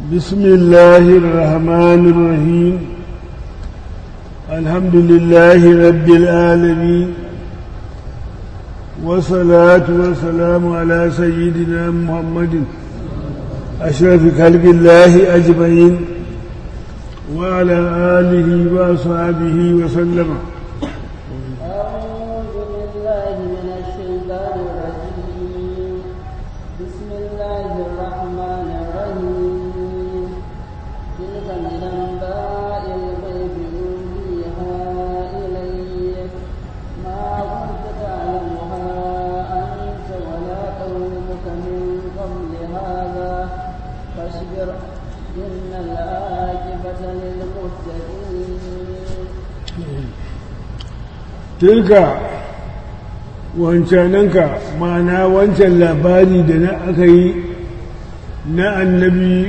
بسم الله الرحمن الرحيم الحمد لله رب العالمين والصلاة والسلام على سيدنا محمد أشرف خلق الله أجمعين وعلى آله وأصحابه وسلم أعوذ بالله من الشيطان الرجيم بسم الله الرحمن الرحيم تلك من أنباء الغيب نوحيها إليك ما كنت تعلمها أنت ولا قومك من قبل هذا فاصبر إن العاقبة للمتقين tilka wancananka ma'ana wancan labari da na aka yi na annabi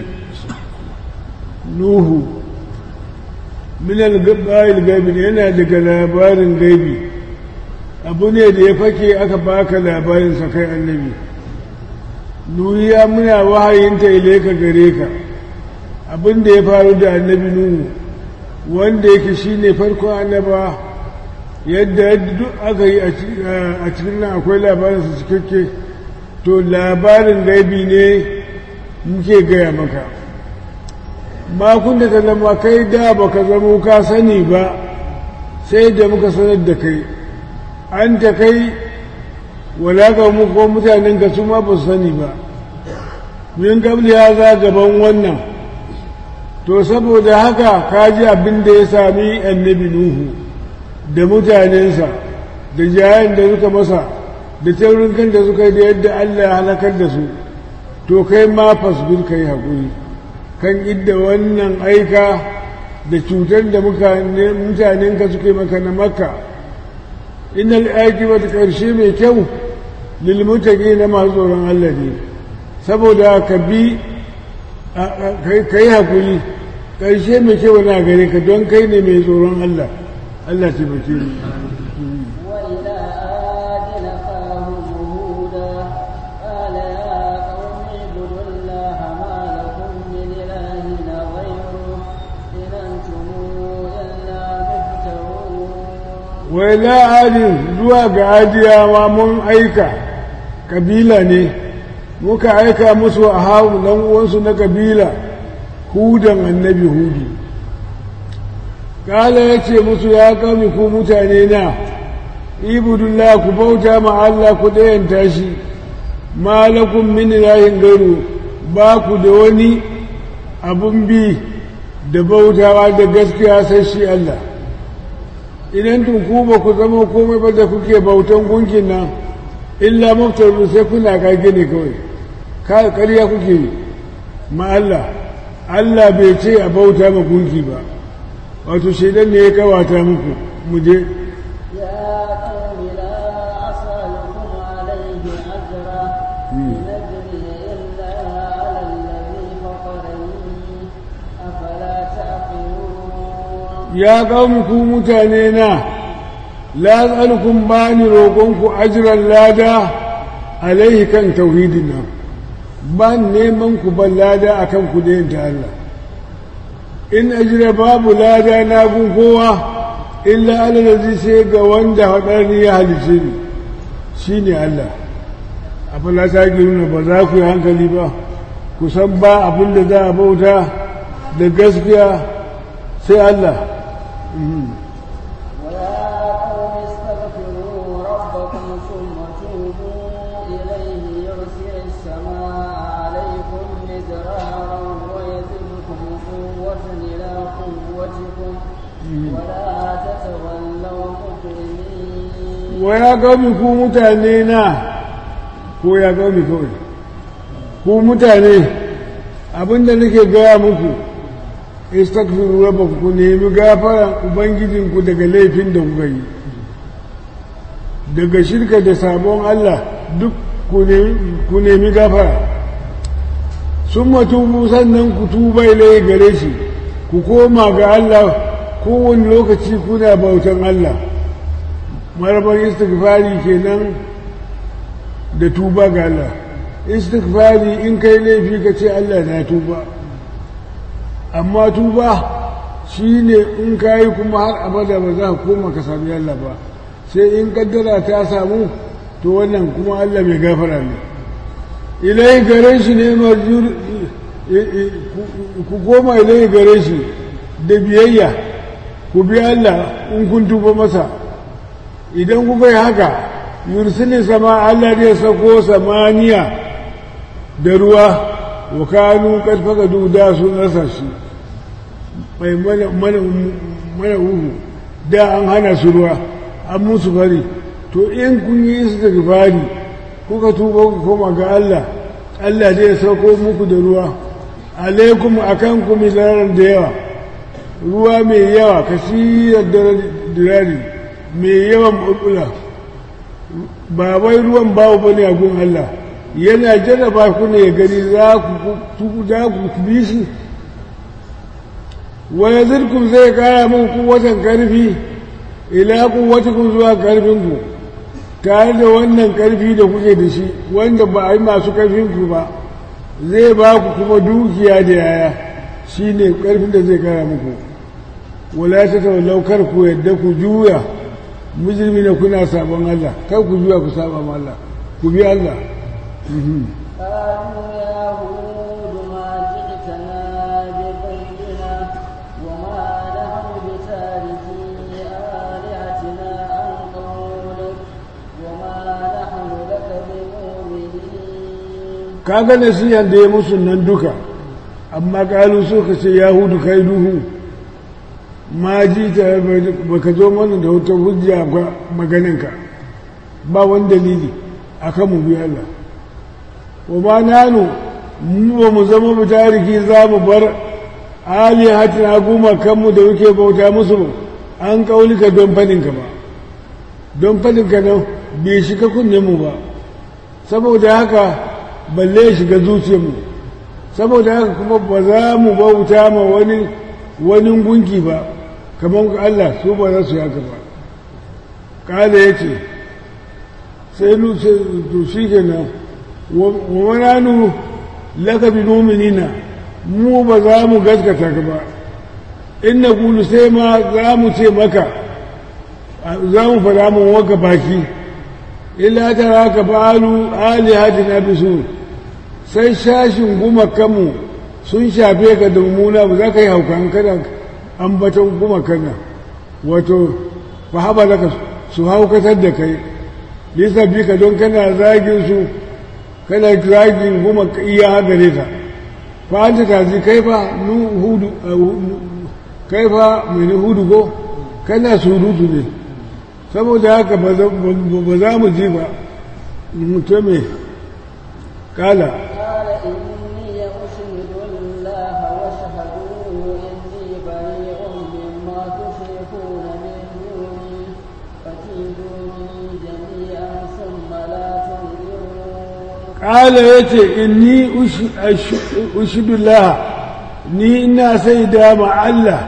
nuhu minal bayil gaibi yana daga labarin gaibi abu ne da ya fake aka baka labarinsa kai annabi nuhu ya muna wahayinta ilaika gare ka abin da ya faru da annabi nuhu wanda yake shine farkon annaba yadda duk aka yi a cikin nan akwai labarinsa cikakke to labarin gaibi ne muke gaya maka makon da ta zama kai da baka zama ka sani ba sai da muka sanar da kai an ta kai walaka mu ko mutanen ka su ma ba su sani ba min gabli ya za gaban wannan to saboda haka ka ji abin da ya sami annabi nuhu da mutanensa da jayen da suka masa da taurin kan da suka yi da yadda Allah ya halakar da su to kai ma fasbir kai haƙuri kan idda wannan aika da cutar da mutanenka suka yi maka na makka innal aqibat karshe mai kyau lil na masu tsoron Allah ne saboda ka bi kai haƙuri karshe mai kyau na gare ka don kai ne mai tsoron Allah Allah ce bace ni وإلى عاد أخاهم هودا قال يا قوم اعبدوا الله ما لكم من إله غيره إن أنتم إلا مفترون wai la'adin zuwa ga adiyawa mun aika kabila ne muka aika musu a hawu dan uwansu na kabila hudan annabi hudu kala ya ce musu ya kami ku mutane na ibudullah ku bauta ma Allah ku ɗayanta shi malakun min ilahin gairu ba ku da wani abun bi da bautawa da gaskiya sai shi Allah idan tun ku ba ku zama komai ba da kuke bautan gunkin nan illa maftaru sai kuna kage ne kawai ƙarya kuke yi ma Allah Allah bai ce a bauta ma gunki ba wato shaidan ne ya kawata muku mu je يا قوم لا أسألكم عليه أجرا إن أجري إلا على الذي فطرني أفلا تعقلون ya qaumi ku mutane na la as'alukum bani roƙonku ajran lada alaihi kan tauhidin nan ban neman ku ban lada akan ku da yin ta Allah in ajira babu lada na gun kowa illa alalazi sai ga wanda haɗari ya halice ni shi ne Allah abin ta nuna ba za ku yi hankali ba ku san ba abin da za a bauta da gaskiya sai Allah ويا قوم استغفروا ربكم ثم توبوا إليه يرسل السماء عليكم مدرارا ويزدكم قوة إلى قوتكم ولا تتولوا مجرمين wa ya gami ku mutane na ko ya gami kawai ku mutane abinda nake gaya muku istakfiru rabbakum ku nemi gafaran ubangijinku daga laifin da kuka yi daga shirka da sabon Allah duk ku nemi gafara sun matubu sannan ku tuba ilai gare shi ku koma ga Allah kowane lokaci kuna bautan Allah marabar istighfari kenan da tuba ga Allah istighfari in kai laifi ka ce Allah na tuba amma tuba shi ne in ka yi kuma har abada ba za ka koma ka sami Allah ba sai in kaddara ta samu to wannan kuma Allah mai gafara ne ilai gare shi ne marjur ku koma ilai gare shi da biyayya ku bi Allah in kun tuba masa idan kuka yi haka yursini sama Allah zai sako samaniya da ruwa wa kanu karfaka da sun rasa shi mai mana uhu da an hana su ruwa an musu fari to in kun yi su da fari kuka tuba ku koma ga Allah Allah zai sauko muku da ruwa alaikum akan ku milaran da yawa ruwa mai yawa kasirar dirari mai yawan bulbula ba wai ruwan babu bane a gun Allah yana jarraba ku ne ya gani za ku za ku bi shi wa yazirkum zai kara muku kuwatan karfi ila kuwatikum zuwa karfinku tare da wannan karfi da kuke da shi wanda ba a yi masu karfinku ba zai ba ku kuma dukiya da yaya shi ne karfin da zai kara muku wala ta tawallau kar ku yadda ku juya mujrimi ne kuna sabon Allah kar ku juya ku saba ma Allah ku bi Allah قالوا يا هود ما جئتنا ببينة وما نحن بتاركي آلهتنا عن قولك وما نحن لك بمؤمنين kaga nasihan da ya musu nan duka amma kalu suka ce yahudu kai duhu ma ji ta baka zo mana da wata hujja ba maganinka ba wani dalili akan mu bi Allah wa ma nanu mu ba mu zama mu tariki za mu bar alihatina goma kanmu da muke bauta musu an kaulika don fadinka ba don fadinka nan bai shiga kunnen mu ba saboda haka balle ya shiga zuciyarmu saboda haka kuma ba za mu bauta ma wani wani gunki ba kamar Allah su ba za su yi haka ba kala ya ce sai to shi kenan wa mananu laka bi mu'minina mu ba za mu gaskata ka ba in na kulu sai ma za mu ce maka za mu fada mu waka baki illa tara ka fa'alu alihatina bisu sai shashin gumakanmu sun shafe ka da mummuna ba za ka yi haukan kada ambaton gumakan nan wato fa haɓa laka su haukatar da kai lisa bi ka don kana zagin su kana zagin guma iya gare ta fa an ta ji kai fa nu hudu kai fa mai hudu ko kana surutu ne saboda haka ba za mu ji ba mutum kala قال إني أشهد الله واشهدوا إني بريء مما تشركون من دوني فكيدوني جميعا ثم لا تنظرون kala ya ce inni ushidullah ni ina sai dama Allah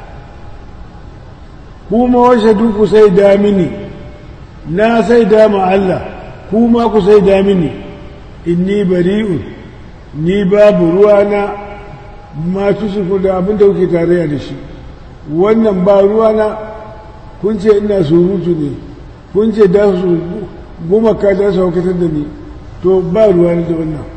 kuma washe duku sai damini na sai dama Allah kuma ku sai damini inni bari'un ni babu ruwana masu suku da abin da kuke tarayya da shi wannan ba ruwana kun ce ina surutu ne kun ce da su gumaka da su haukatar da ni to ba ruwa da wannan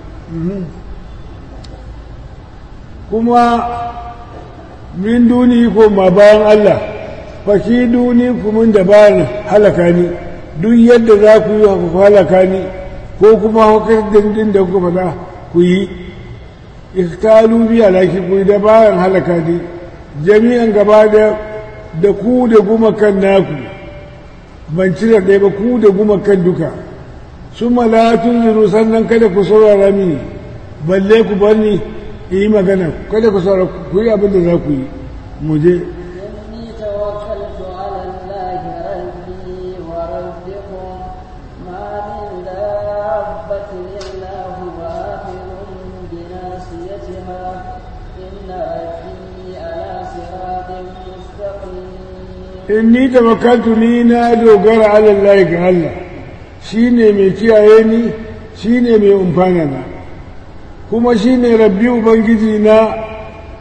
kuma min duni ko ma bayan Allah faki duni kuma da bayan halaka ni duk yadda za ku yi ku halaka ni ko kuma hukar dindin da kuka faɗa ku yi iktalu biya laki ku yi da bayan halaka ni jami'an gaba da da ku da gumakan naku ban cire ɗaya ba ku da gumakan duka su malatun zuru sannan kada ku saurara mini balle ku bar ni in yi magana kada ku saurara ku yi abin da za ku yi mu je إني توكلت على الله ربي وربكم ما من دابة إلا هو آخذ بناصيتها إن ربي على صراط مستقيم inni tawakkaltu ni na dogara ala Allah ga Allah shine mai kiyaye ni shine mai umfana na kuma shine rabbi ubangiji na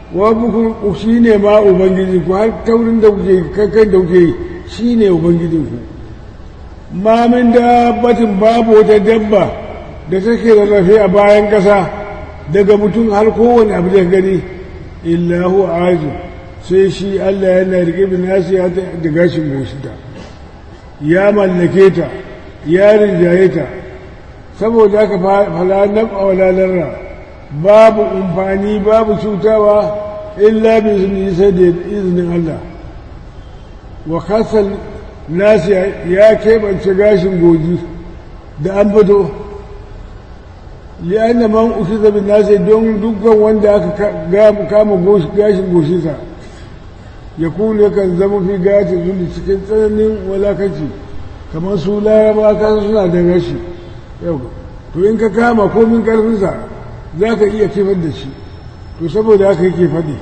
wa buku shi ne ma ubangiji ku har taurin da kuke kankan da kuke shi ne ubangijin ku ma min dabbatin babu wata dabba da take rarrafe a bayan ƙasa daga mutum har kowane abu da gani illahu azu sai shi Allah yana rike bin nasiya da gashin goshita ya mallake ta ya rinjaye ta saboda haka fala nab'a wala larra babu umfani babu cutawa illa bi izni sai da izinin Allah wa kasal nasi ya keɓance gashin goji da an fito li'anna man ukiza bin nasi don dukkan wanda aka kama gashin goshinsa ya kulu yakan zama fi gatin zuli cikin tsananin walakaci kamar su laraba kasa suna da rashi yau to in ka kama komin karfinsa za ka iya kifar da shi to saboda haka yake faɗi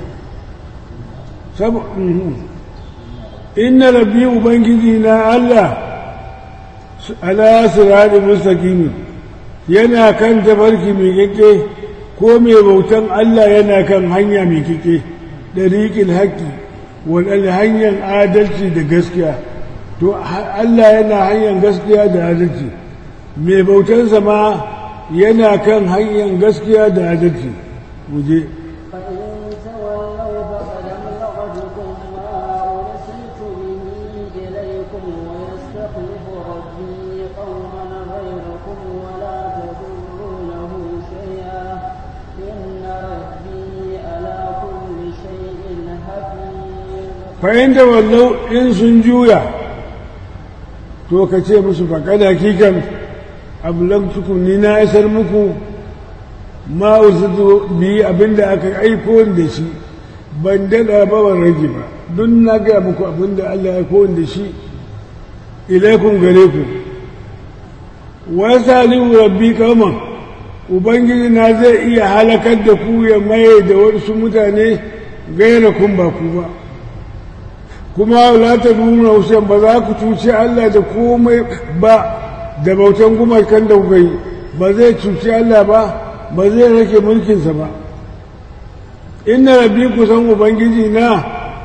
inna rabbi ubangiji na Allah ala sirari mustaqimi yana kan tafarki mai kike ko mai bautan Allah yana kan hanya mai kike dariqil haqqi wal hanyar adalci da gaskiya to Allah yana hanyar gaskiya da adalci mai bautansa ma yana kan hanyar gaskiya da adalci muje fa'in da wallau in sun juya to ka ce musu faƙada kikan ablagtukum ni na isar muku ma usudu bi abinda aka aiko da shi ban dada ba ban rage ba don na gaya muku abinda Allah ya aiko da shi ilaikun gare ku wa salihu rabbi kauman ubangiji na zai iya halakar da ku ya maye da wasu mutane gaira kun ba ku ba kuma la ta nuna hussein ba za ku cuci Allah da komai ba da bautan gumakan da kuka yi ba zai cuci Allah ba ba zai rake mulkinsa ba inna rabbi kusan ubangiji na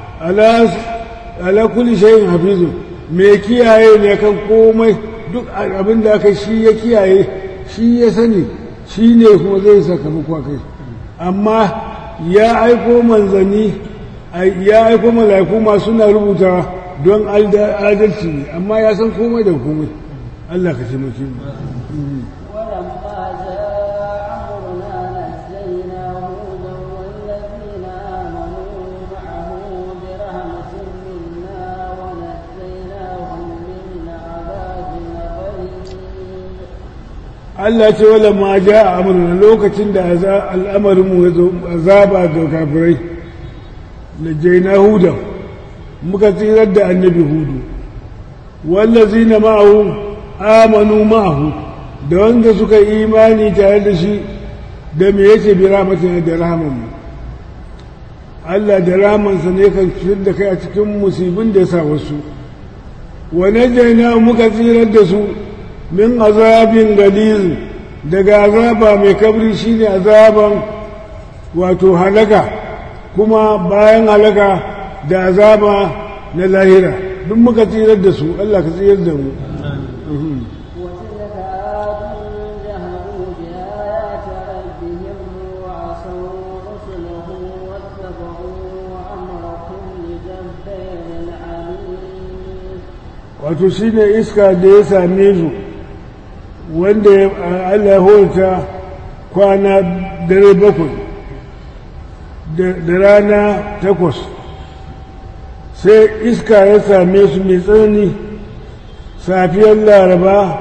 ala kulli shay'in hafizu me kiyaye ne kan komai duk abin da aka shi ya kiyaye shi ya sani shi ne kuma zai sakamako kai amma ya aiko manzanni ya aiko mala'iku masu na rubuta don adalci ne amma ya san komai da komai Allah ka taimake mu ولما جاء أمرنا نجينا هودا والذين آمنوا معه برحمة منا ونجيناهم من عذاب غليظ Allah ce wala ma ja a amurna lokacin da al'amarin mu ya zo azaba ga kafirai na jaina hudan muka tsirar da annabi hudu wallazi na ma'ahu amanu ma'ahu da wanda suka yi imani tare da shi da me yake bi rahmatin da rahaman mu Allah da rahamansa ne kan fitar da kai a cikin musibin da ya sa wasu wa najaina muka tsirar da su min azabin galiz daga azaba mai kabri shine azaban wato halaka kuma bayan halaka da azaba na lahira duk muka tsirar da su Allah ka tsirar da mu وتلك عاد جهلوا بآيات ربهم وعصوا رسله واتبعوا أمر كل جبار عنيد wato shine iska da ya same su wanda ya- Allah ya horta kwana dare bakwai da da rana takwas sai iska ya same su mai tsanani safiyar laraba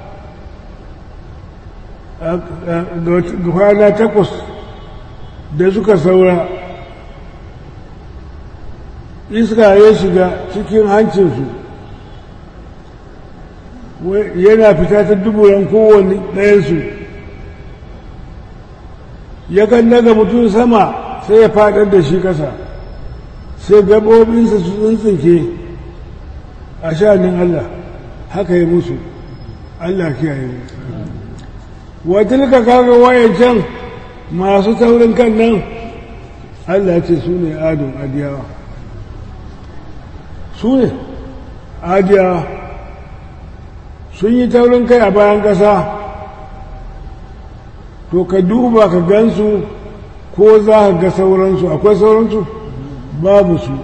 a- a- ga kwana takwas da suka saura iska ya shiga cikin hancinsu yana fita ta duburan kowane ɗayansu yakan daga mutum sama sai ya faɗar da shi ƙasa sai gaɓoɓinsa su tsintsinke a sha'anin Allah haka yi musu Allah kiyaye mu watilka kaga wayancan masu taurin kan nan Allah ce su ne adon adiyawa su ne adiyawa sun yi taurin kai a bayan ƙasa to ka duba ka gansu ko za ka ga sauransu akwai sauransu babu su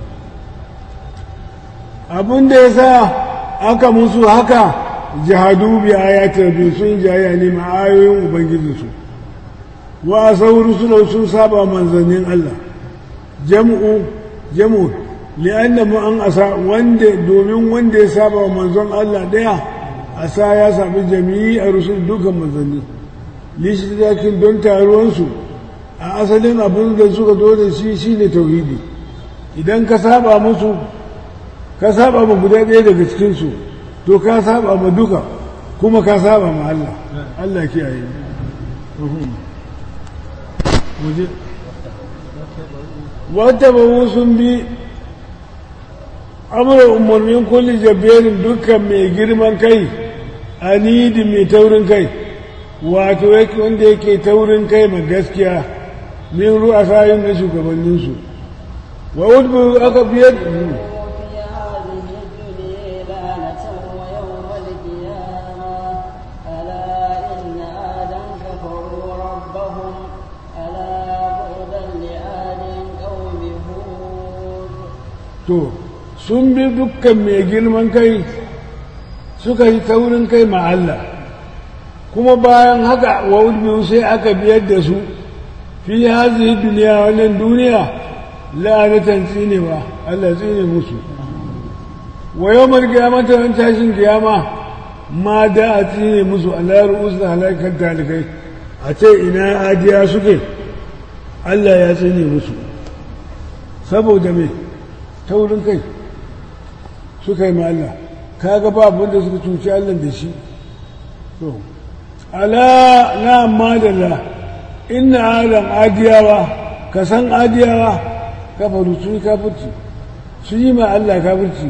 abin da ya sa aka musu haka jihadu bi ayatar biyu sun jaya ne ma'ayoyin ubangijinsu wa sauru suna sun saba manzannin Allah jam'u jam'u li'anna mu an asa wanda domin wanda ya saba wa manzon Allah daya asa ya sabi jami'i a rusul dukan manzanni lishidakin don taruwansu a asalin abin da suka zo da shi shine tauhidi idan ka saba musu ka saba ma guda ɗaya daga cikinsu to ka saba ma duka kuma ka saba ma Allah Allah kiyaye waje wata ba sun bi amurin umarnin kulli jabberin dukkan mai girman kai anidi mai taurin kai wato wanda yake taurin kai ma gaskiya min ru'a sayin na shugabanninsu wa udbu aka biyar to sun bi dukkan mai girman kai suka yi taurin kai ma Allah kuma bayan haka wa biyu sai aka biyar da su fi hazihi duniya wannan duniya la'anatan tsinewa Allah tsine musu wa yawmal qiyamati ran tashin kiyama ma da a tsine musu Allah ru'us da halakar talikai a ce ina adiya suke Allah ya tsine musu saboda me taurin kai suka yi ma Allah kaga ba abin da suka cuci Allah da shi to ala na madalla inna adam adiyawa ka san adiyawa kafaru su yi kafirci su yi ma Allah kafirci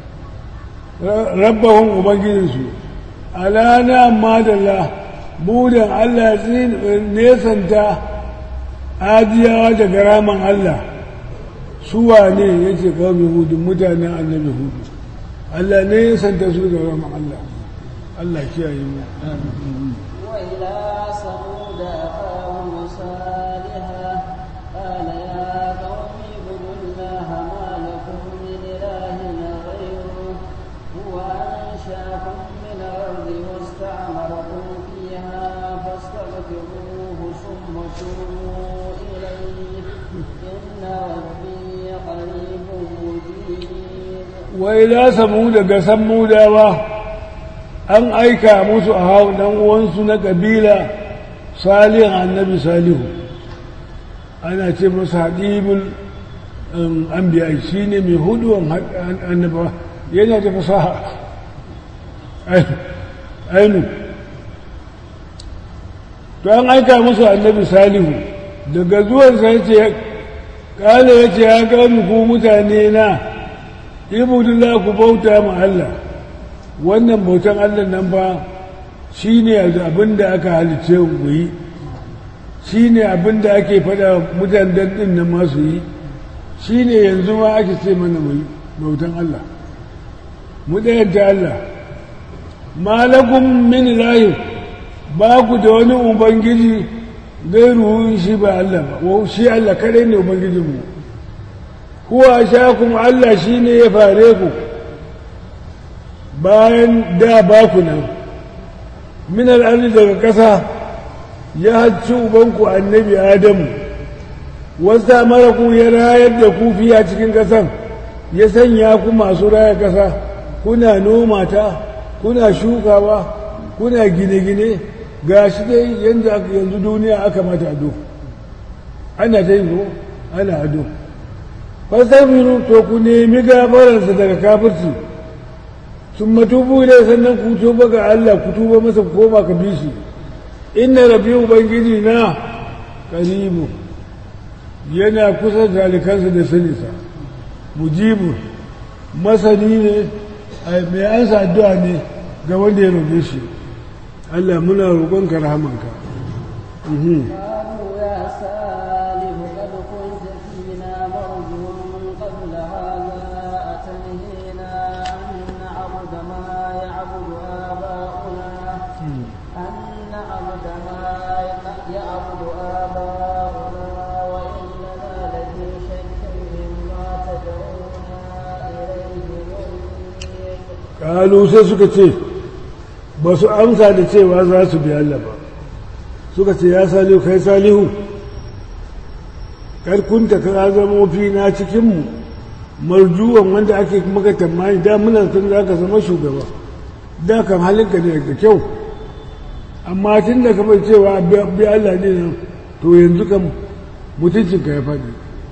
rabbahun ubangijinsu ala na madalla budan Allah nesanta adiyawa daga raman Allah suwa ne ya ce kawai hudu mutanen annabi hudu Allah ne ya santa su da rama Allah Allah kiyaye mu وإلى ثمود أخاهم صالحا قال يا قوم اعبدوا الله ما لكم من إله غيره هو أنشأكم من الأرض واستعمركم فيها فاستغفروه ثم توبوا إليه إن ربي قريب مجيب wai la samu daga sammudawa an aika musu a hau dan uwansu na kabila salihan annabi salihu ana ce masa hadibul anbiya shi ne mai huduwan annaba yana da fasaha ainu to an aika musu annabi salihu daga zuwansa ya ce kala ya ce ya gani ku mutane na ibudullah ku bauta ma Allah wannan bautan Allah nan ba shi ne abin da aka halice ku yi shi ne abin da ake faɗa mutanen ɗin nan masu yi shi ne yanzu ma ake ce mana mu yi bautan Allah mu ɗayanta Allah malakun min lahi ba ku da wani ubangiji gairu shi ba Allah ba shi Allah kadai ne ubangijinmu huwa shakum Allah shi ne ya fare ku bayan da ba ku nan min al'adu daga ƙasa ya hacci ubanku annabi adamu wasta mara ku ya rayar da ku fiya cikin ƙasan ya sanya ku masu raya ƙasa kuna noma ta kuna shukawa kuna gine-gine ga shi dai yanzu duniya aka mata ado ana ta yi ana ado fasafiru to ku nemi gafararsa daga kafirci sun matubu ne sannan ku tuba ga Allah ku tuba masa koma ka bi shi inna rabbi ubangiji na karibu yana kusa talikansa da sanisa mujibu masani ne mai ansa addu'a ne ga wanda ya roƙe shi Allah muna roƙonka rahamanka قالوا يا صالح قد كنت لنا مرجو قبل هذا أتنهينا أن نعبد ما يعبد آباؤنا أن نعبد ما يعبد آباؤنا وإننا لفي شك مما تدعونا إليه مريب kalu sai suka ce ba su amsa da cewa za su bi Allah ba suka ce ya salihu kai salihu karkunta ka zama fi na cikinmu marjuwan wanda ake maka tamani da muna tun za ka zama shugaba da kan halinka ne da kyau amma tun da kamar cewa bi Allah ne nan to yanzu kan mutuncinka ya faɗi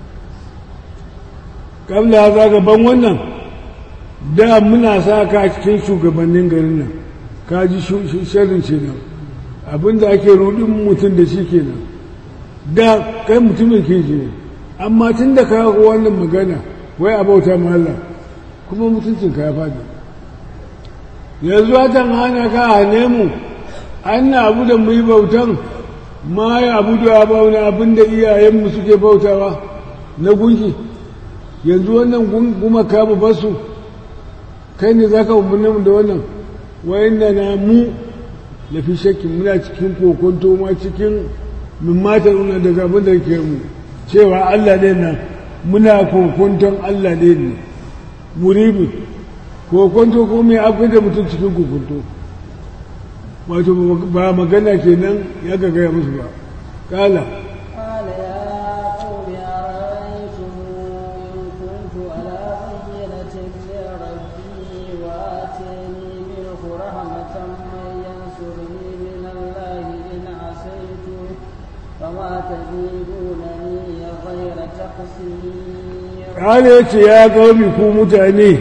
kabla za gaban wannan da muna sa ka cikin shugabannin garin nan ka ji sharrin ce nan abinda ake rudin mutum da shi kenan da kai mutumin kirki ne amma tun da ka wannan magana wai a bauta ma Allah kuma mutuncin ka ya faɗi yanzu watan hana ka hane mu an na abu da mu yi bautan ma ya abu da bauna abin da iyayenmu suke bautawa na gunki yanzu wannan gumaka mu basu kai ne za ka umarni da wannan wayan na mu lafi shakkin muna cikin kokonto ma cikin min mata nuna daga abin da ke mu cewa Allah ne nan muna kokonton Allah ne ne muribi kokonto ko mai akwai da mutum cikin kokonto wato ba magana kenan ya ga gaya musu ba kala قال يا قوم أرأيتم إن كنت على بينة من ربي وآتاني منه رحمة من ينصرني من الله إن عصيته فما تزيدونني غير تقصير kala ya ce ya kawai ku mutane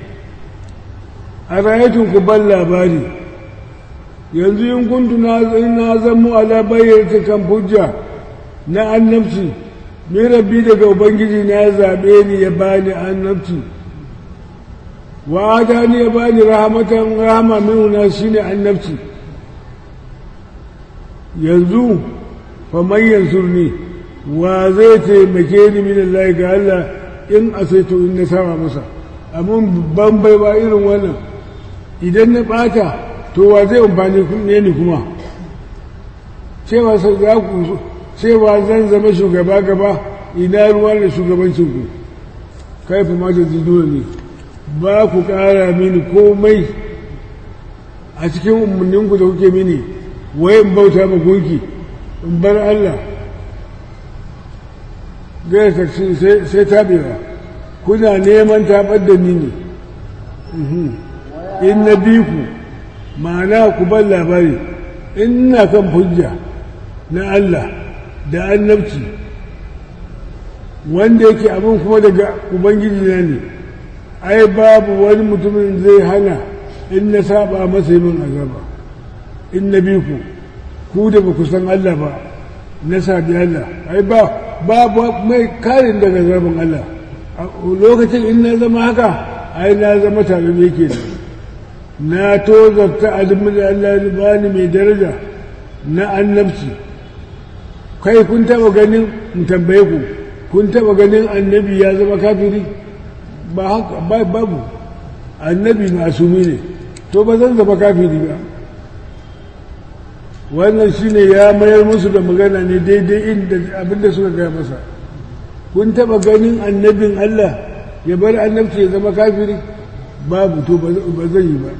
a rayatun ku ban labari yanzu in kuntu na zamo ala bayyana kan hujja na annabci mai rabbi daga ubangiji na ya zaɓe ni ya bani annabci wa ta ni ya bani rahamatan rahama minuna shine annabci yanzu fa man yansurni wa zai taimake ni min Allah ga Allah in asaito in na sama masa amma ban bai ba irin wannan idan na bata to wa zai amfani ne ni kuma cewa sai za ku cewa zan zama shugaba gaba ina ruwa da shugabancin ku kai fa ma tazidu ne ba ku ƙara mini komai a cikin umarninku da kuke mini wayan bauta ma gunki in bar Allah gaya taksi sai tabewa kuna neman tabar da ni ne in na bi ku ma'ana ku ban labari in na kan hujja na Allah da annabci wanda yake abin kuma daga ubangiji na ne ai babu wani mutumin zai hana in na saba masa yi min azaba in na bi ku ku da ba ku san Allah ba na sabi Allah ai ba babu mai karin daga zaben Allah lokacin in na zama haka ai na zama tare da yake na tozarta alimin da Allah ya bani mai daraja na annabci kai kun taba ganin mu tambaye ku kun taba ganin annabi ya zama kafiri ba haka babu annabi masumi ne to ba zan zama kafiri ba wannan shine ya mayar musu da magana ne daidai inda abinda suka gaya masa kun taba ganin annabin Allah ya bar annabci ya zama kafiri babu to ba zan yi ba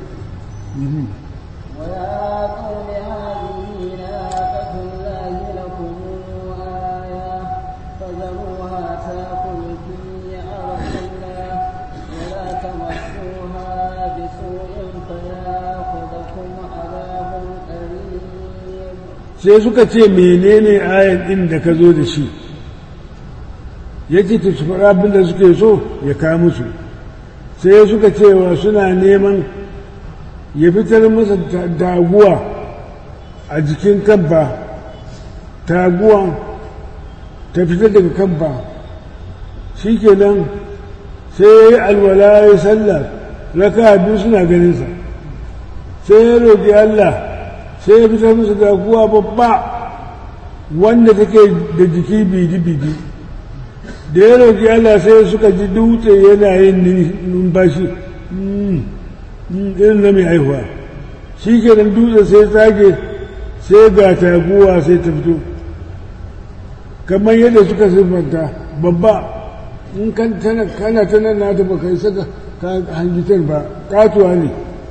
ويا قوم هذه ناقة الله لكم آية فذروها تأكل في أرض الله ولا تمسوها بسوء فيأخذكم عذاب قريب sai suka ce menene ayan ɗin da ka zo da shi ya ce ta faɗa abin da suke so ya kawo musu sai suka cewa suna neman ya fitar masa taguwa a jikin kamfa taguwan ta fitar daga kamfa shi kenan sai ya yi alwala ya yi sallah raka biyu suna ganinsa sai ya roƙi Allah sai ya fitar masa taguwa babba wanda take da jiki bidi-bidi da ya roƙi Allah sai suka ji dutse yana yin numfashi irin na mai haihuwa shi kenan dutse sai tsage sai ga taguwa sai ta fito kamar yadda suka siffanta babba in kana ta nan na ta baka yi saka hangitar ba katuwa ne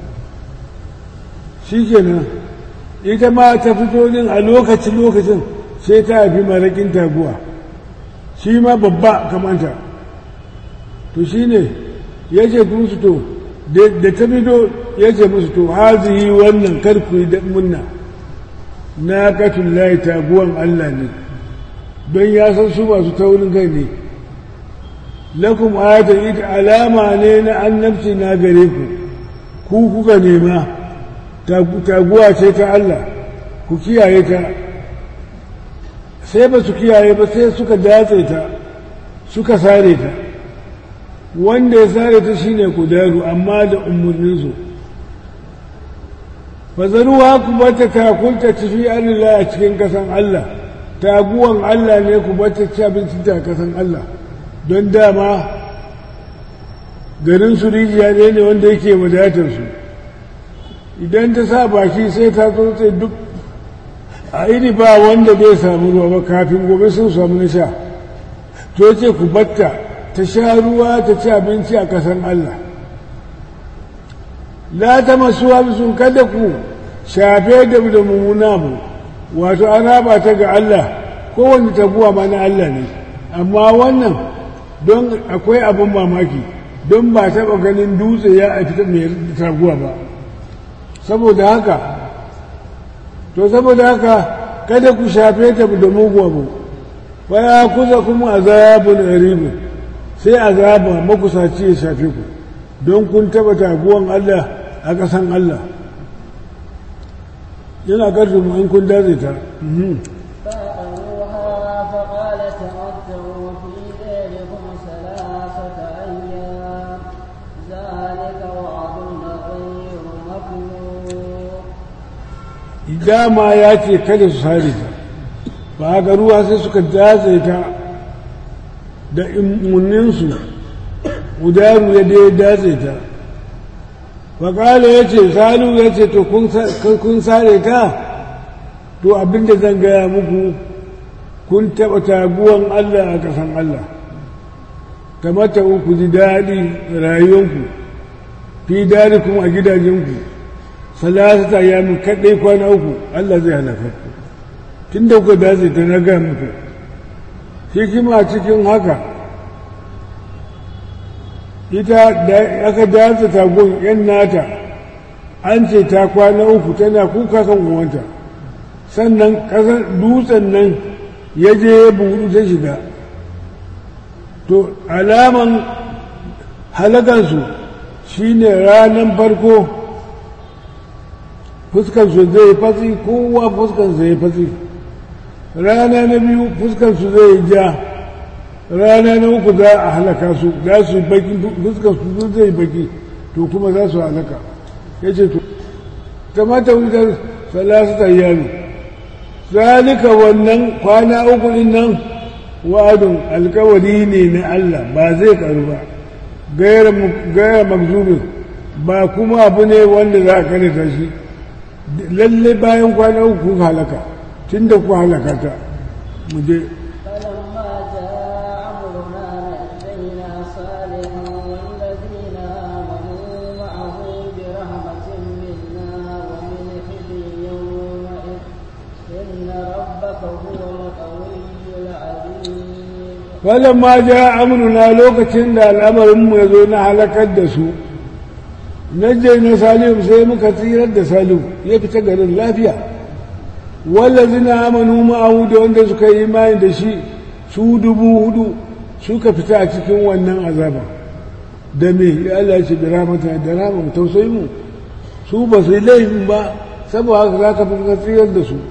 shi kenan ita ma ta fito din a lokacin lokacin sai ta haifi marakin taguwa shi ma babba kamanta to shi ne ya ce musu to da ta fito ya ce musu to hazihi wannan karku yi munna na katun layi taguwan Allah ne don ya san su masu taurin kai ne lakum ayatan ita alama ne na annabci na gare ku ku kuka nema taguwa ce ta Allah ku kiyaye ta sai ba su kiyaye ba sai suka datse ta suka sare ta wanda ya sare ta shine kudaru amma da umarninsu fazaruwa ku bata takulta tafi Allah a cikin kasan Allah taguwan Allah ne ku bata ci abinci ta kasan Allah don dama garin su rijiya ne ne wanda yake wadatar su idan ta sa baki sai ta tsotse duk a iri ba wanda bai samu ruwa ba kafin gobe sun samu na sha to ce ku batta ta sha ruwa ta ci abinci a kasan Allah la ta masu sun kada ku shafe da da mummuna mu wato an raba ta ga Allah kowanne taguwa ma na Allah ne amma wannan don akwai abin mamaki don ba taɓa ganin dutse ya a fita mai taguwa ba saboda haka to saboda haka kada ku shafe ta da mugu abu fa ya kusa kuma azabun aribu sai azaba makusaci ya shafe ku don kun taɓa taguwan Allah a ƙasan Allah yana ƙarfi mu in kun dace ta فأروها فقال تمتعوا في ديركم ثلاثة أيام ذلك وعد غير مكنون dama ya ce kada su sare ta ba ga ruwa sai suka datse ta da imuninsu udaru ya dai datse ta faƙala ya ce salu ya ce to kun sare ta to abinda zan gaya muku kun taɓa taguwan Allah a ƙasan Allah kamata ku ji daɗi rayuwanku fi daɗi kuma a gidajenku salasata ya min kaɗai kwana uku Allah zai halaka ku tun da kuka dace ta na gaya muku hikima cikin haka ita da aka dace tagon yan nata an ce ta kwana uku tana kuka kan uwanta sannan ƙasar dutsen nan ya je ya buɗu ta shiga to alaman halakansu shine ranar farko fuskansu zai fatsi kowa fuskansu zai fatsi rana na biyu fuskansu zai ja rana na uku za a halaka su za su baki fuskansu zai baki to kuma za su halaka ya ce to kamata wutar salasata yami zalika wannan kwana uku din nan wa'adun alkawari ne na Allah ba zai karu ba gaira magzubin ba kuma abu ne wanda za a karanta shi lalle bayan kwana uku kun halaka tun da ku halaka ta mu je فلما جاء أمرنا نجينا صالحا والذين آمنوا معه برحمة منا ومن خزي يومئذ إن ربك هو القوي العزيز falamma ja amruna lokacin da al'amarinmu ya zo na halakar da su naje na salihu sai muka tsirar da salihu ya fita garin lafiya wallazina amanu ma'ahu da wanda suka yi imani da shi su dubu hudu suka fita a cikin wannan azaba da me ya Allah ya ce da ramata da rama tausayi mu su ba su yi laifin ba saboda haka za ka fi tsirar da su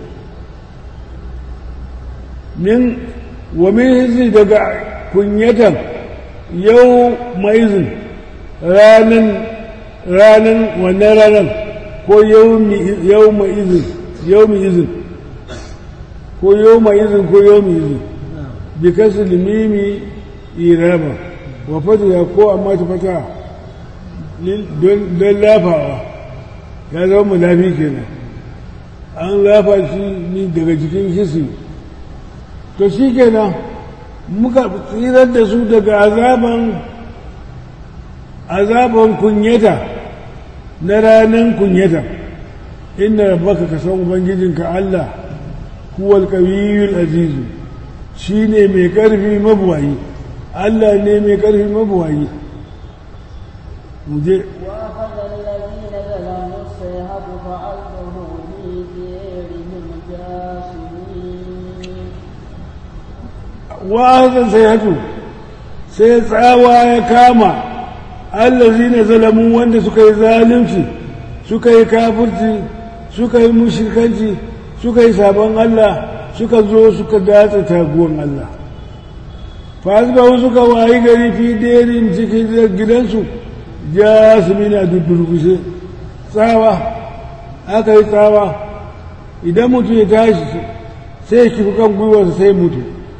min wa min hizi daga kunyatan yau maizin ranan ranan wannan ranan ko yau maizin yau izin ko yau maizin ko yau izin bi kasu limimi irama wa fata ko amma ta fata don lafawa ya zama mulafi kenan an lafa shi ni daga cikin hisi to shi kenan muka tsirar da su daga azaban azaban kunyata na ranar kunyata inda rabbaka ka san ubangijinka Allah huwal qawiyul azizu shine mai karfi mabuwayi Allah ne mai karfi mabuwayi muje وأخذ الذين ظلموا الصيحة فأصبحوا في ديرهم جاثمين wa'azan sai hatu sai tsawa ya kama allazina zalamu wanda suka yi zalunci suka yi kafirci suka yi mushrikanci suka yi sabon Allah suka zo suka datsa taguwan Allah fasbahu suka wayi gari fi derin cikin gidansu jasmina dudurgushe tsawa aka yi tsawa idan mutum ya tashi sai ya kifi kan gwiwarsa sai mutu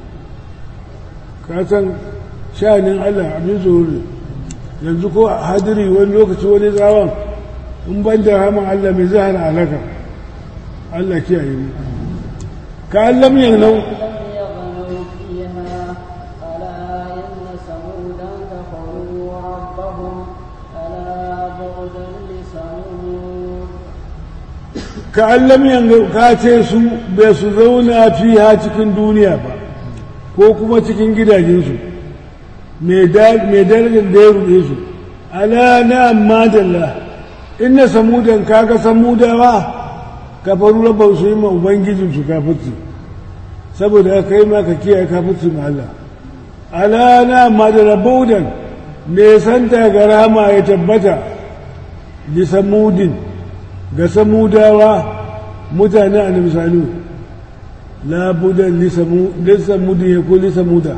ka san sha'anin Allah abin tsoro ne yanzu ko hadiri wani lokaci wani tsawon in ban da haman Allah mai zai hana alaka Allah kiyaye mu ka Allah mu yanzu لم يغنوا فيها ألا إن ثمودا كفروا ربهم ألا بعدا لثمود ka Allah mu yanzu ka ce su bai su zauna fiha cikin duniya ba ko kuma cikin gidajensu mai darajar da ya ruɗe su ala na amma dalla inna samudan kaga samudawa kafaru rabban su yi ma ubangijinsu kafirci saboda aka yi maka kiyaye kafirci ma Allah ala na amma dalla baudan me santa ga rama ya tabbata li samudin ga samudawa mutane a misali لا بد لثمود يكون لثمود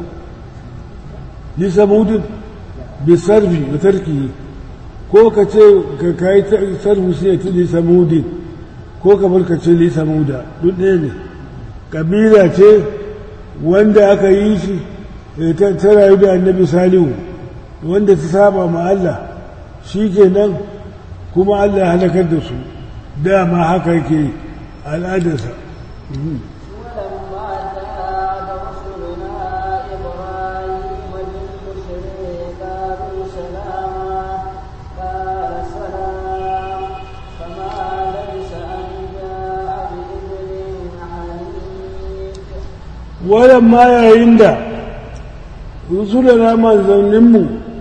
لثمود بالصرف وتركه ko ka ce ka kai sarfu sai ya ci lisamudin ko ka bar ka ce lisamuda duk ɗaya ne ƙabila ce wanda aka yi shi ta rayu da annabi salihu wanda ta saba ma Allah shi kenan kuma Allah ya halakar da su dama haka yake al'adarsa ولما جاء رسلنا إبراهيم بالبشر قالوا سلاما قال سلام فما لبث أن جاء بإذن حنيف waɗamma yayin da rusulana manzanninmu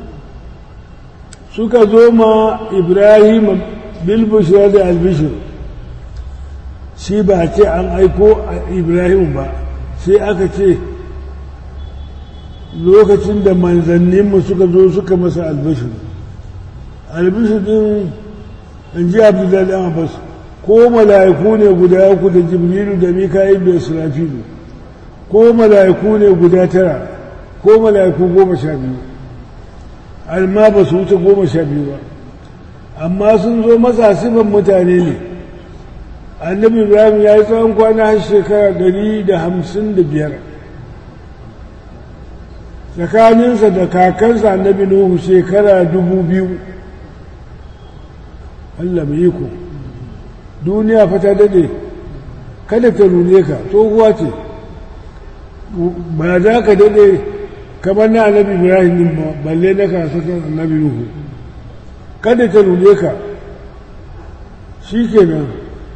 suka zo ma ibrahim bilbushira da albishir shi ba ce an aiko ibrahim ba sai aka ce lokacin da manzanninmu suka zo suka masa albishir albishir din in ji abdullahi abbas ko mala'iku ne guda uku da jibrilu da mika'il da israfilu ko mala'iku ne guda tara ko mala'iku goma sha biyu amma ba su wuce goma sha biyu ba amma sun zo masa sifan mutane ne annabi ibrahim ya yi tsawon kwana har shekara ɗari da hamsin da biyar tsakaninsa da kakansa annabi nuhu shekara dubu biyu allah mai iko duniya fa ta daɗe kada ta rune ka tsohuwa ce ba za ka daɗe kamar na annabi ibrahim din ba balle na kasashen annabi nuhu kada ta rune ka shi kenan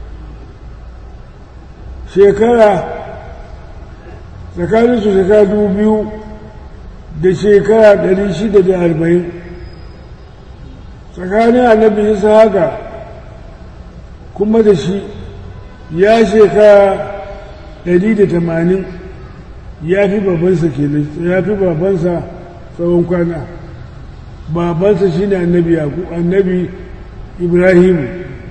shekara tsakanin su shekara dubu biyu da shekara ɗari shida da arba'in tsakanin annabi isa haka kuma da shi ya shekara ɗari da tamanin ya fi babansa kenan ya fi babansa tsawon kwana babansa shine annabi yaku annabi ibrahimu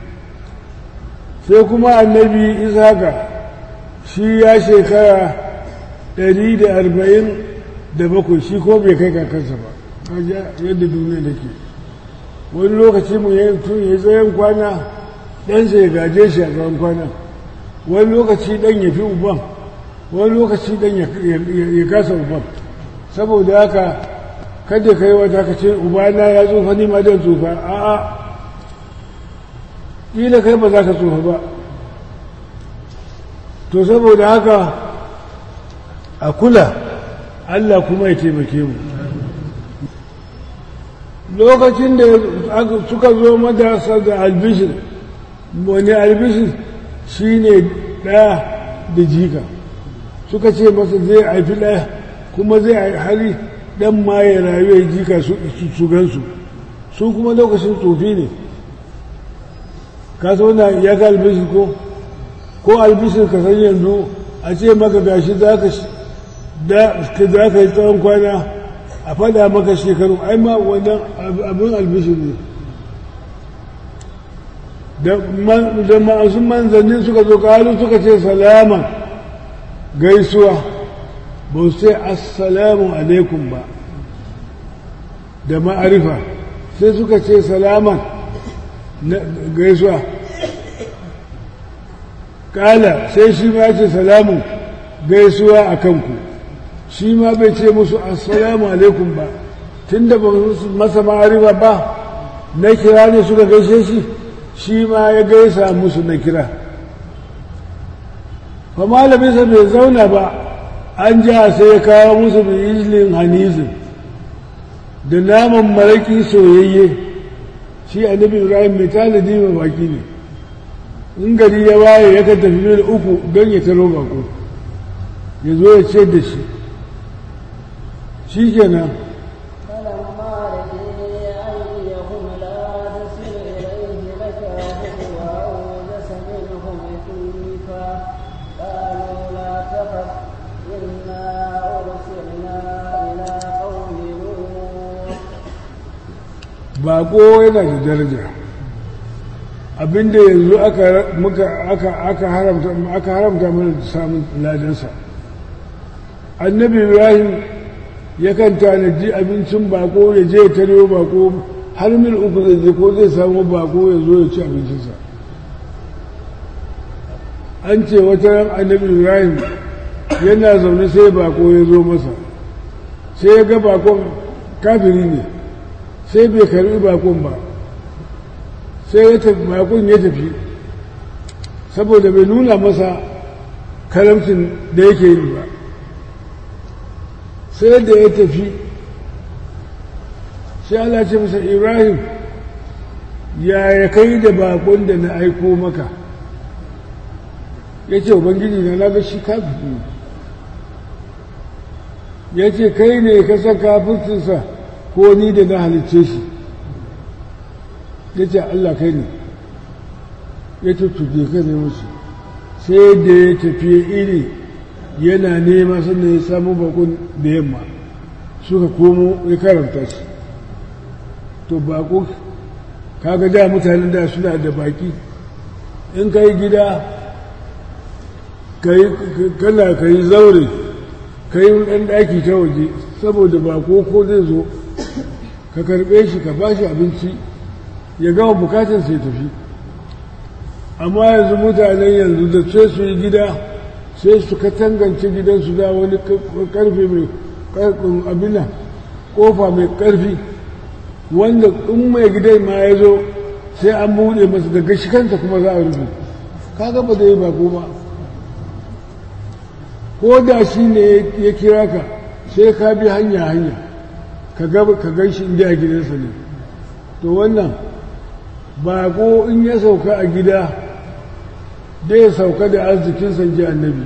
sai kuma annabi isaka shi ya shekara ɗari da arba'in da bakwai shi ko bai kai kakansa ba yadda duniya da ke wani lokaci mu yi tun ya tsayen kwana ɗansa ya gaje shi a tsawon kwana wani lokaci ɗan ya fi uban wani lokaci ɗan ya kasa uban saboda haka kada ka yi wata ka ce ubana ya tsufa ni ma dan tsufa a'a ƙila kai ba za ka tsufa ba to saboda haka a kula Allah kuma ya taimake mu lokacin da suka zo madasa da albishir wani albishir shi ne ɗaya da jika suka ce masa zai haifi ɗaya kuma zai hari ɗan ma ya rayu ya jika su gansu su kuma lokacin tsofi ne ka na ya ga albishir ko ko albishir ka san yanzu a ce maka gashi za ka yi tsawon kwana a fada maka shekaru ai ma wannan abin albishir ne da masu manzanni suka zo kalu suka ce salama gaisuwa ba su ce assalamu alaikum ba da ma'arifa sai suka ce salaman gaisuwa kala sai shi ma ce salamun gaisuwa a kanku shi ma bai ce musu assalamu alaikum ba tun da ba masa ma'arifa ba na kira ne suka gaishe shi shi ma ya gaisa musu na kira fa malaminsa bai zauna ba an ja sai ya kawo musu bijilin hanizin da naman maraki soyayye shi annabi ibrahim mai tanadi mai baki ne in gari ya waye ya kan tafi mil uku don ya taro bako ya zo ya ce da shi shi kenan bako yana da daraja abinda yanzu aka haramta aka haramta mana samun ladansa annabi ibrahim yakan tanaji abincin bako ya je ya tarewa bako har mil uku zai je ko zai samu bako ya zo ya ci abincinsa an ce wata ran annabi ibrahim yana zaune sai bako ya zo masa sai ya ga bakon kafiri ne sai bai karbi bakon ba sai ya tafi bakon ya tafi saboda bai nuna masa karamcin da yake yi ba sai da ya tafi sai Allah ce masa Ibrahim ya ya kai da bakon da na aiko maka ya ce ubangiji na naga shi kafin ya ce kai ne ka san kafircinsa ko ni da na halicce shi ya ce Allah kai ne ya ce tuke ka ne musu sai da ya tafiye iri yana nema sannan ya samu bakon da yamma suka komo ya karanta shi to bako kaga da mutanen da suna da baki in ka yi gida kana ka yi zaure ka yi ɗan ɗaki ta waje saboda bako ko zai zo ka karɓe shi ka bashi abinci ya gama bukatar sai tafi amma yanzu mutanen yanzu da sai su yi gida sai su ka tangance gidansu da wani karfe mai abina kofa mai karfi wanda in mai gidan ma ya zo sai an buɗe masa daga shi kanta kuma za a rufe kaga ba zai bako ba ko da shi ne ya kira ka sai ka bi hanya hanya ka gan shi inda a gidansa ne to wannan bako in ya sauka a gida dai sauka da arzikin sanji annabi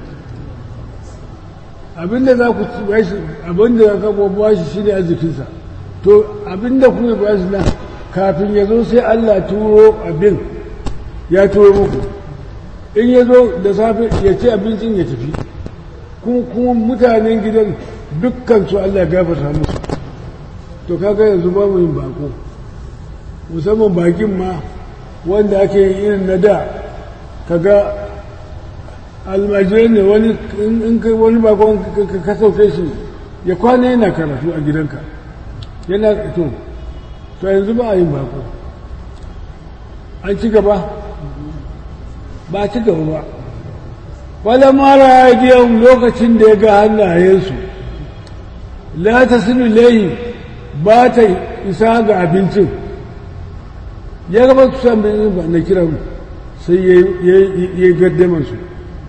abinda za ku bashi abinda za ka ba shi shine arzikinsa to abinda kuma ba shi nan kafin ya zo sai Allah turo abin ya turo muku in ya zo da safe ya ci abincin ya tafi kuma mutanen gidan dukkan su Allah gafarta musu to kaga yanzu ba mu yin bako musamman bakin ma wanda ake irin na da kaga almajirai ne wani in kai wani bakon ka sauke shi ya kwana yana karatu a gidanka yana to to yanzu ba a yin bako an ci gaba ba a ci gaba ba wala mara biyan lokacin da ya ga hannayensu la ta sinu layi ba ta isa ga abincin ya gaba su san bin ba na kiran sai ya yi gaddamar su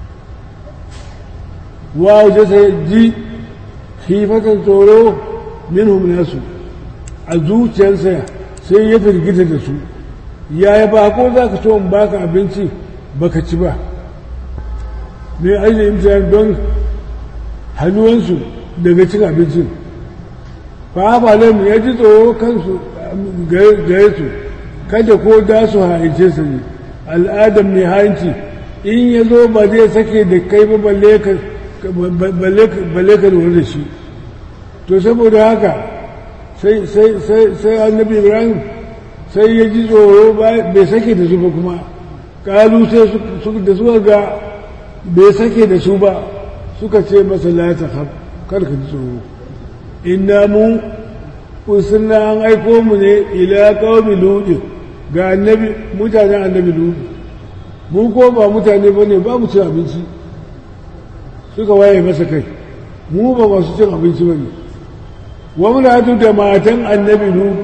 wa waje sai ji hifatan tsoro minhum nasu a zuciyarsa sai ya firgita da su yaya ba ko za ka so in baka abinci baka ci ba ne ainihin imtiyar don hannuwansu daga cin abincin fa ba mu ya ji tsoro kansu gare su kada ko da su haice su ne al'adam ne hanci in ya zo ba zai sake da kai ba balle ka lura da shi to saboda haka sai annabi ibrahim sai ya ji tsoro bai sake da su ba kuma kalu sai da suka ga bai sake da su ba suka ce masa la ta kar ka ji tsoro inna mu usunna an aiko mu ne ila qaumi lut ga annabi mutanen annabi lut mu ko ba mutane bane ba mu cin abinci suka waye masa kai mu ba masu cin abinci bane wa muna da matan annabi lut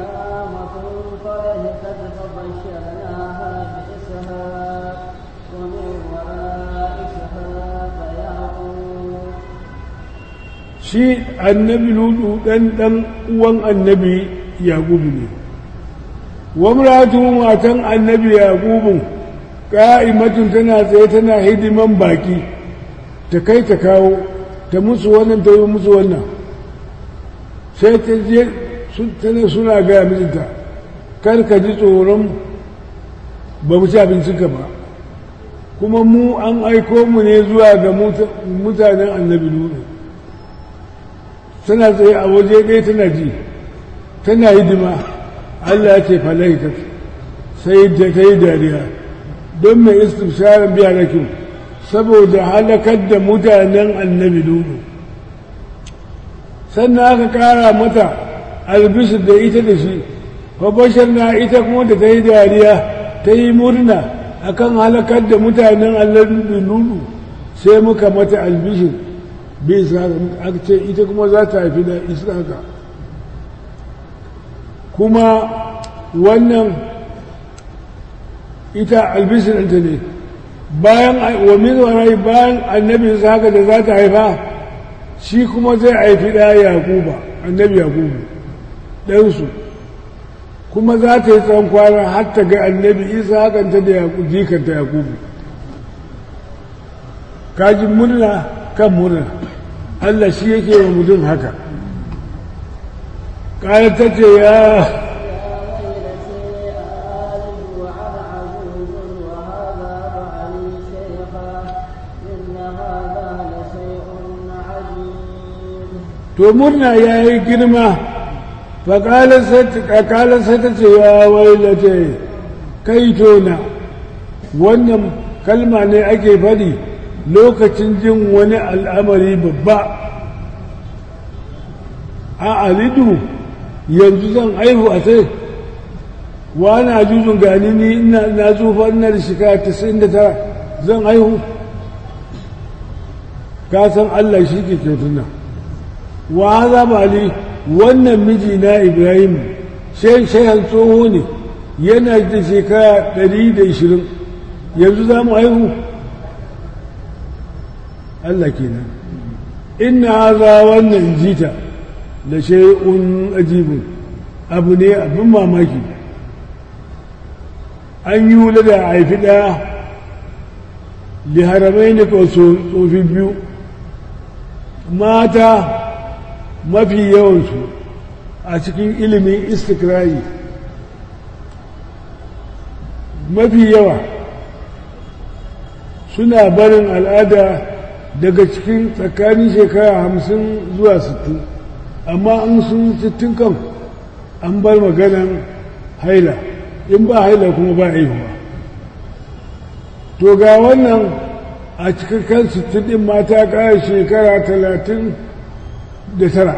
shi annabi ludu ɗan ɗan uwan annabi yaƙubu ne wamratu matan annabi yaƙubu ƙa'imatun tana tsaye tana hidiman baki ta kai ta kawo ta musu wannan ta yi musu wannan sai ta je tana suna gaya mijinta kar ka ji tsoron ba mu ci abincinka ba kuma mu an aiko mu ne zuwa ga mutanen annabi ludu tana tsaye a waje ɗaya tana ji tana hidima Allah ya ce falaikat sai da ta yi dariya don mai istifsarin biya na kyau saboda halakar da mutanen annabi dudu sannan aka kara mata albisir da ita da shi bashar na ita kuma da ta yi dariya ta yi murna akan halakar da mutanen annabi dudu sai muka mata albishir bai aka ce ita kuma za ta haifi da isaka kuma wannan ita albishirinta ne bayan wa min bayan annabi isaka da za ta haifa shi kuma zai haifi da yakuba annabi yakubu ɗansu kuma za ta yi tsawon kwana har ta ga annabi isa hakanta da jikanta yakubu kaji murna kan murna Allah shi yake wa mutum haka ƙayar ta ce ya to murna ya yi girma faƙalar sai ta ce ya wailata kai tona wannan kalma ne ake faɗi lokacin jin wani al'amari babba a alidu yanzu zan aihu a sai wani ajuzun gani ni ina na tsufa ina da shekara 99 zan aihu ka san Allah shi ke kyautuna wa haza bali wannan miji na ibrahim shehan tsoho ne yana da shekara 120 yanzu za mu aihu Allah kenan inna haza wannan jita da shay'un ajibun abu ne abin mamaki an yi wula da haifi ɗaya liharamai ne tsofi biyu mata mafi yawansu a cikin ilimin istikrayi mafi yawa suna barin al'ada daga cikin tsakanin shekara hamsin zuwa sittin amma an sun sittin kan an bar maganan haila in ba haila kuma ba haihuwa to ga wannan a cikakken sittin ɗin mata ƙara shekara talatin da tara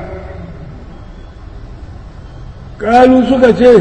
ƙalu suka ce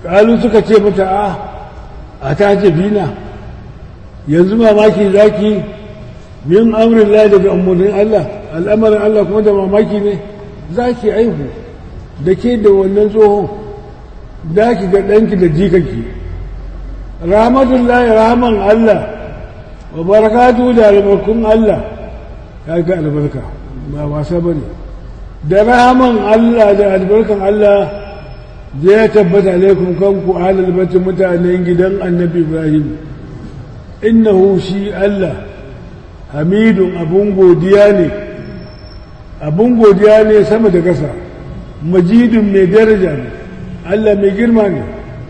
ƙalu suka ce mata a a ta jabina yanzu mamaki zaki min amrin la daga umarnin Allah al'amarin Allah kuma da mamaki ne zaki aihu da ke da wannan tsohon da ki ga ɗanki da jikanki rahmatullahi rahman Allah wa barakatu da albarkun Allah ya ga albarka ba wasa ba ne da rahman Allah da albarkan Allah zai tabbata alaikum kanku ahlul bait mutanen gidan annabi Ibrahim innahu shi Allah hamidun abun godiya ne abun godiya ne sama da ƙasa majidun mai daraja ne Allah mai girma ne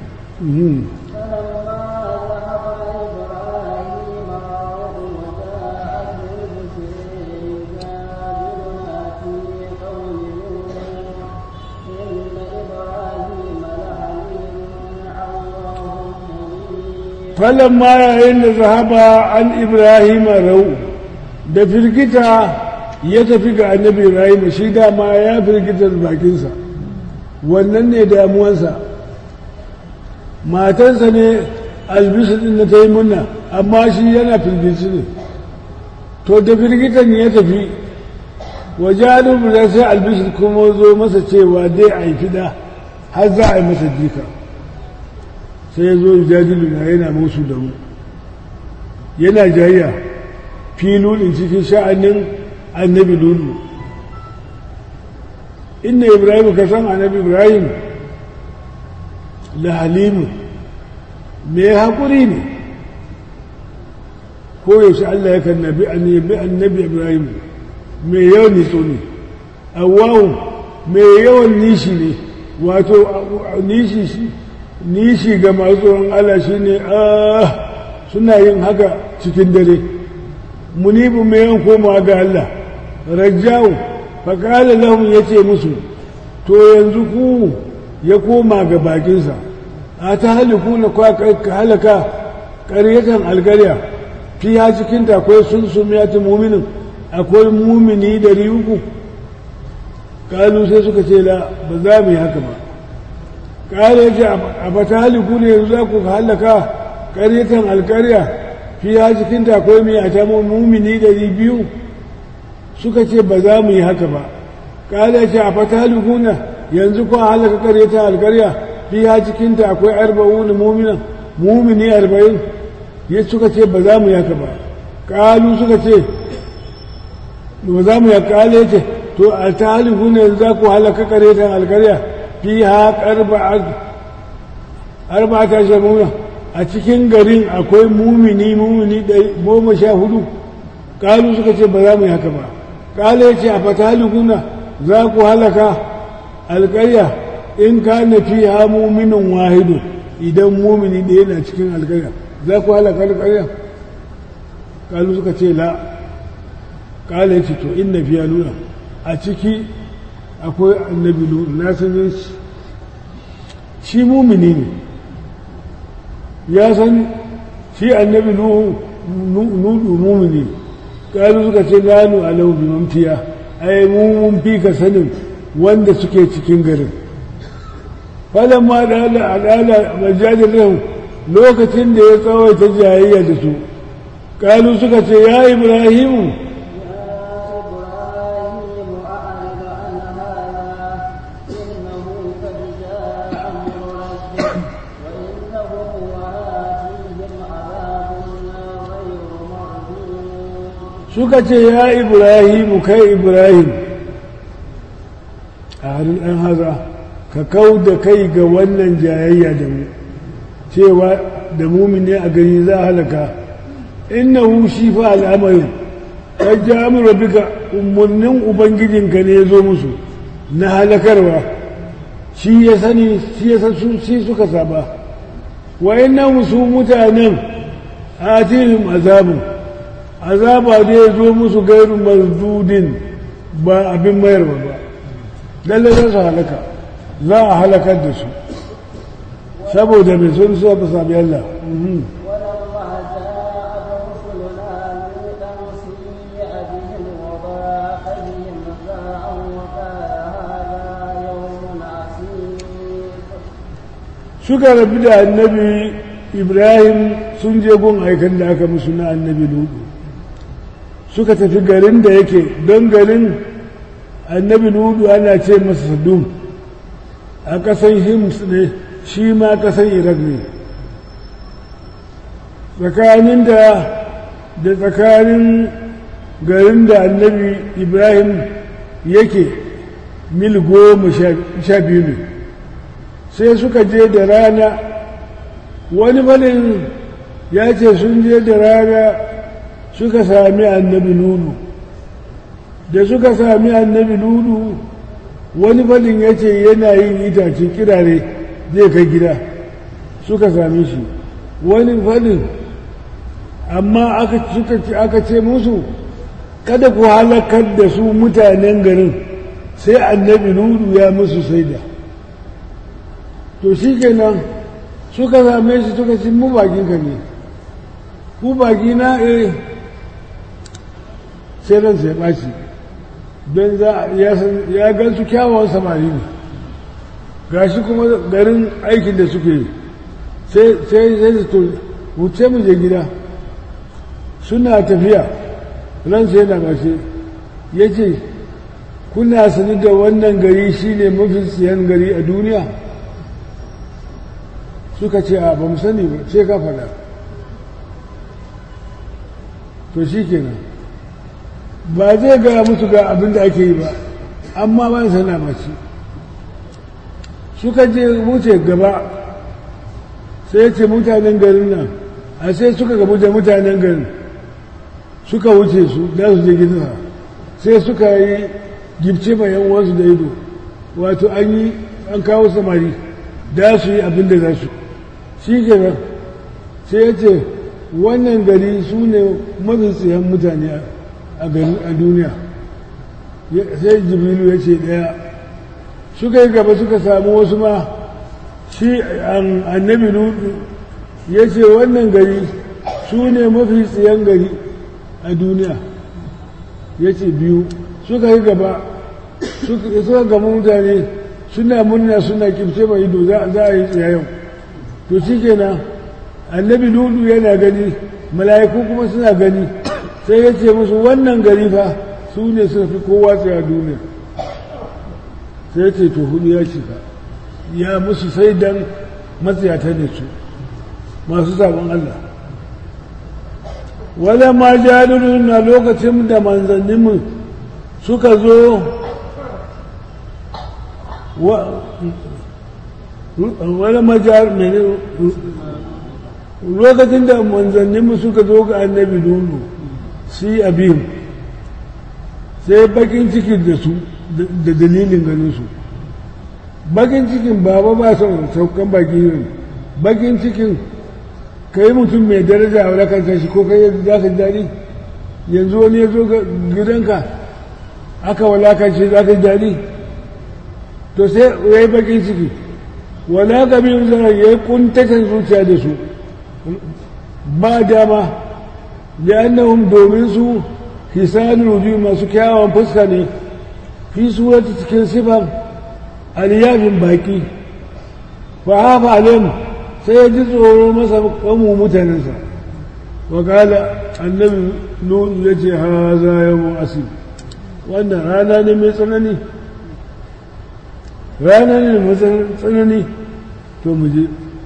falon ma yayin da zahaba an ibrahim rau da firgita ya tafi ga annabi ibrahim shi dama ya firgita da bakinsa wannan ne damuwansa matansa ne albisu din na ta yi munna amma shi yana firgici ne to da firgitan ya tafi wajen da sai albisu kuma zo masa cewa dai a yi fida har za a yi masa jika sai ya zo jadilu na yana musu da mu yana jayya filulin cikin sha'anin annabi lulu inna ibrahim ka san annabi ibrahim la halimu mai haƙuri ne ko yaushe Allah yakan nabi annabi annabi ibrahim mai yawan nitso ne awwahu mai yawan nishi ne wato nishi shi nishi ga masu tsoron Allah shi ne suna yin haka cikin dare munibu mai yan komawa ga Allah rajjawu faƙala lahum ya ce musu to yanzu ku ya koma ga bakinsa a ta haliku na halaka ƙaryatan algarya fiya cikin akwai sun sumiyati muminin akwai mumini dari uku kalu sai suka ce la ba za mu yi haka ba kare ce a bata haliku ne yanzu za ku halaka ƙaryatan alkarya fiya cikin akwai mai a ta mumini dari biyu suka ce ba za mu yi haka ba kare ce a fata haliku na yanzu ku halaka ƙaryatan alkarya fiya cikin ta akwai arba'un muminan mumini arba'in ya suka ce ba za mu yi haka ba kalu suka ce ba za mu yi kale ce to a ta haliku ne yanzu za ku halaka ƙaryatan alkarya fiha arba ta shamuna a cikin garin akwai mumini mumini goma sha hudu kalu suka ce ba za mu yi haka ba kala ya ce a fatalikuna za ku halaka alkarya in ka na fiha muminin wahidu idan mumini ɗaya na cikin alkarya za ku halaka alkarya kalu suka ce la kala ya ce to inna fiya nuna a ciki akwai annabi na sanin shi shi mumini ne ya san shi annabi nudu mumini ƙalu suka ce lanu alau bi mamtiya ai mu mun fi ka sanin wanda suke cikin garin falon ma da al'ala majalisar lokacin da ya tsawaita jayayya da su ƙalu suka ce ya ibrahimu suka ce ya ibrahimu kai ibrahim a harin ɗan haza ka kau da kai ga wannan jayayya da mu cewa da mumine a gani za a halaka innahu shi fa al'amarin ya ji amurwa bika umarnin ubangijinka ne ya zo musu na halakarwa shi ya sani shi ya san shi suka saba wa inna musu mutanen atihim azabun azaba da ya zo musu gairu mazdudin ba abin mayarwa ba lalle za su halaka za a halakar da su saboda mai sun so ba sami Allah suka rabu da annabi ibrahim sun je gun aikan da aka musu na annabi ludu suka tafi garin da yake don garin annabi ludu ana ce masa sadum a ƙasan hims ne shi ma ƙasan iraq ne tsakanin da da tsakanin garin da annabi ibrahim yake mil goma sha biyu ne sai suka je da rana wani falin ya ce sun je da rana suka sami annabi lulu da suka sami annabi lulu wani falin ya ce yana yin itace kirare zai kai gida suka sami shi wani falin amma aka ce musu kada ku halakar da su mutanen garin sai annabi lulu ya musu saida to shi kenan suka same shi suka ci mu bakinka ne ku baki na eh sai ran sai ɓaci don ya gan su kyawawan samari ne gashi kuma garin aikin da suke yi sai sai su to wuce mu je gida suna tafiya ran sai na ƙarshe ya ce kuna sani da wannan gari shine mafi siyan gari a duniya suka ce a ba mu sani ba sai ka faɗa to shi kenan ba zai gaya musu ga abin da ake yi ba amma ba sana mace suka je wuce gaba sai ce mutanen garin nan a sai suka gabu da mutanen garin suka wuce su da su je gidansa sai suka yi gibce mai yan wasu da ido wato an yi an kawo samari da su yi abin da za su shi kenan sai ya ce wannan gari su ne mafi tsayen mutane a duniya sai jibilu ya ce ɗaya suka yi gaba suka samu wasu ma shi annabi lutu ya ce wannan gari su ne mafi tsayen gari a duniya ya ce biyu suka yi gaba suka gama mutane suna murna suna kimce mai ido za a yi tsayayen to shi kenan annabi lutu yana gani mala'iku kuma suna gani sai ya ce musu wannan gari fa su ne suka fi kowa tsaye a duniya sai ya ce to hudu ya shiga ya musu sai dan matsayata ne su masu sabon Allah wala ma jariru na lokacin da manzanninmu suka zo wala ma jariru lokacin da manzanninmu suka zo ga annabi dunu si abin sai bakin cikin da su da dalilin ganin su bakin cikin baba ba son saukan baki ne bakin cikin ka yi mutum mai daraja a wadakantar shi ko kai za ka daɗi yanzu wani ya zo gidanka aka walakance za ka daɗi to sai ya yi bakin ciki wala ka biyu zara ya yi kuntatan zuciya da su ba dama da annahum domin su hisanul wujuh masu kyawawan fuska ne fi surati cikin sifan aliyafin baki fa hafa alim sai ya ji tsoro masa kamu mutanensa wa kala annabi nuhu ya ce ha za yawon asib wannan rana ne mai tsanani rana ne mai tsanani to mu je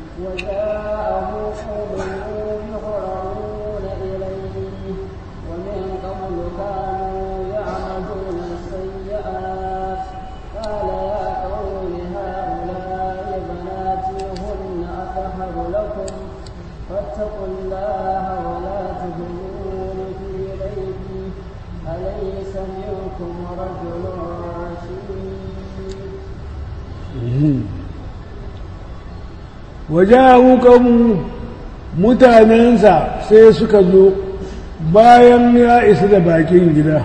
wajahu kanmu mutanensa sai suka zo bayan ya isa da bakin gida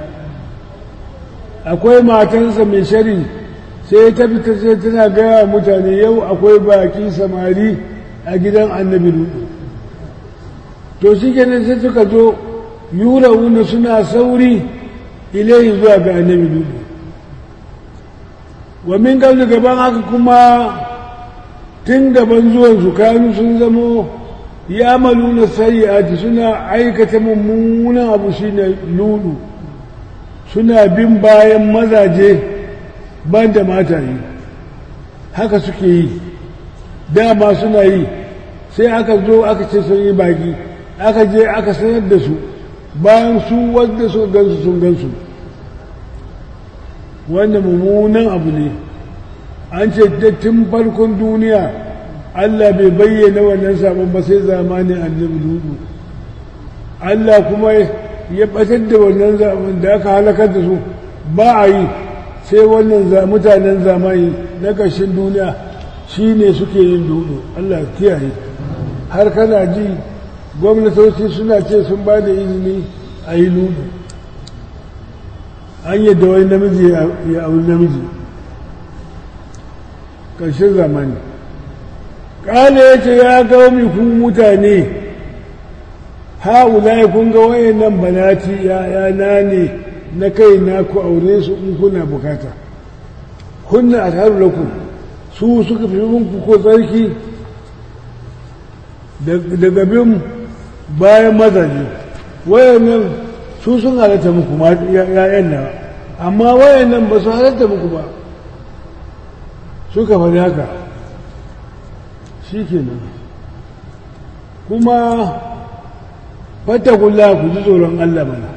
akwai matansa mai shari sai ta fita sai tana gaya mutane yau akwai baki samari a gidan annabi lutu to shi kenan sai suka zo yura wuna suna sauri ilayi zuwa ga annabi lutu wa min gaban haka kuma tun gaban zuwansu kanu sun zamo ya maluna sayyati suna aikata mummunan abu shine lulu suna bin bayan mazaje ban da mataye haka suke yi dama suna yi sai aka zo aka ce sun yi baki aka je aka sanar da su bayan su wadda su gansu sun gansu wanda mummunan abu ne an ce tun farkon duniya Allah bai bayyana wannan sabon ba sai zamanin annabi ludu Allah kuma ya batar da wannan zaman da aka halakar da su ba a yi sai wannan mutanen zamani na ƙarshen duniya shi ne suke yin ludu Allah kiyaye har kana ji gwamnatoci suna ce sun ba da izini a yi ludu an yadda wani namiji ya auri namiji ƙarshen zamani ƙala ya ce ya gaumi ku mutane ha'ula kun ga wayannan banati ya ne na kai na ku aure su in kuna bukata kunna a taru lakum su suka fi ku ko tsarki daga bin bayan mazaje wayannan su sun halatta muku ya'yan nawa amma wayannan ba su halatta muku ba suka faɗi haka shi kenan kuma fattakulla ku ji tsoron Allah mana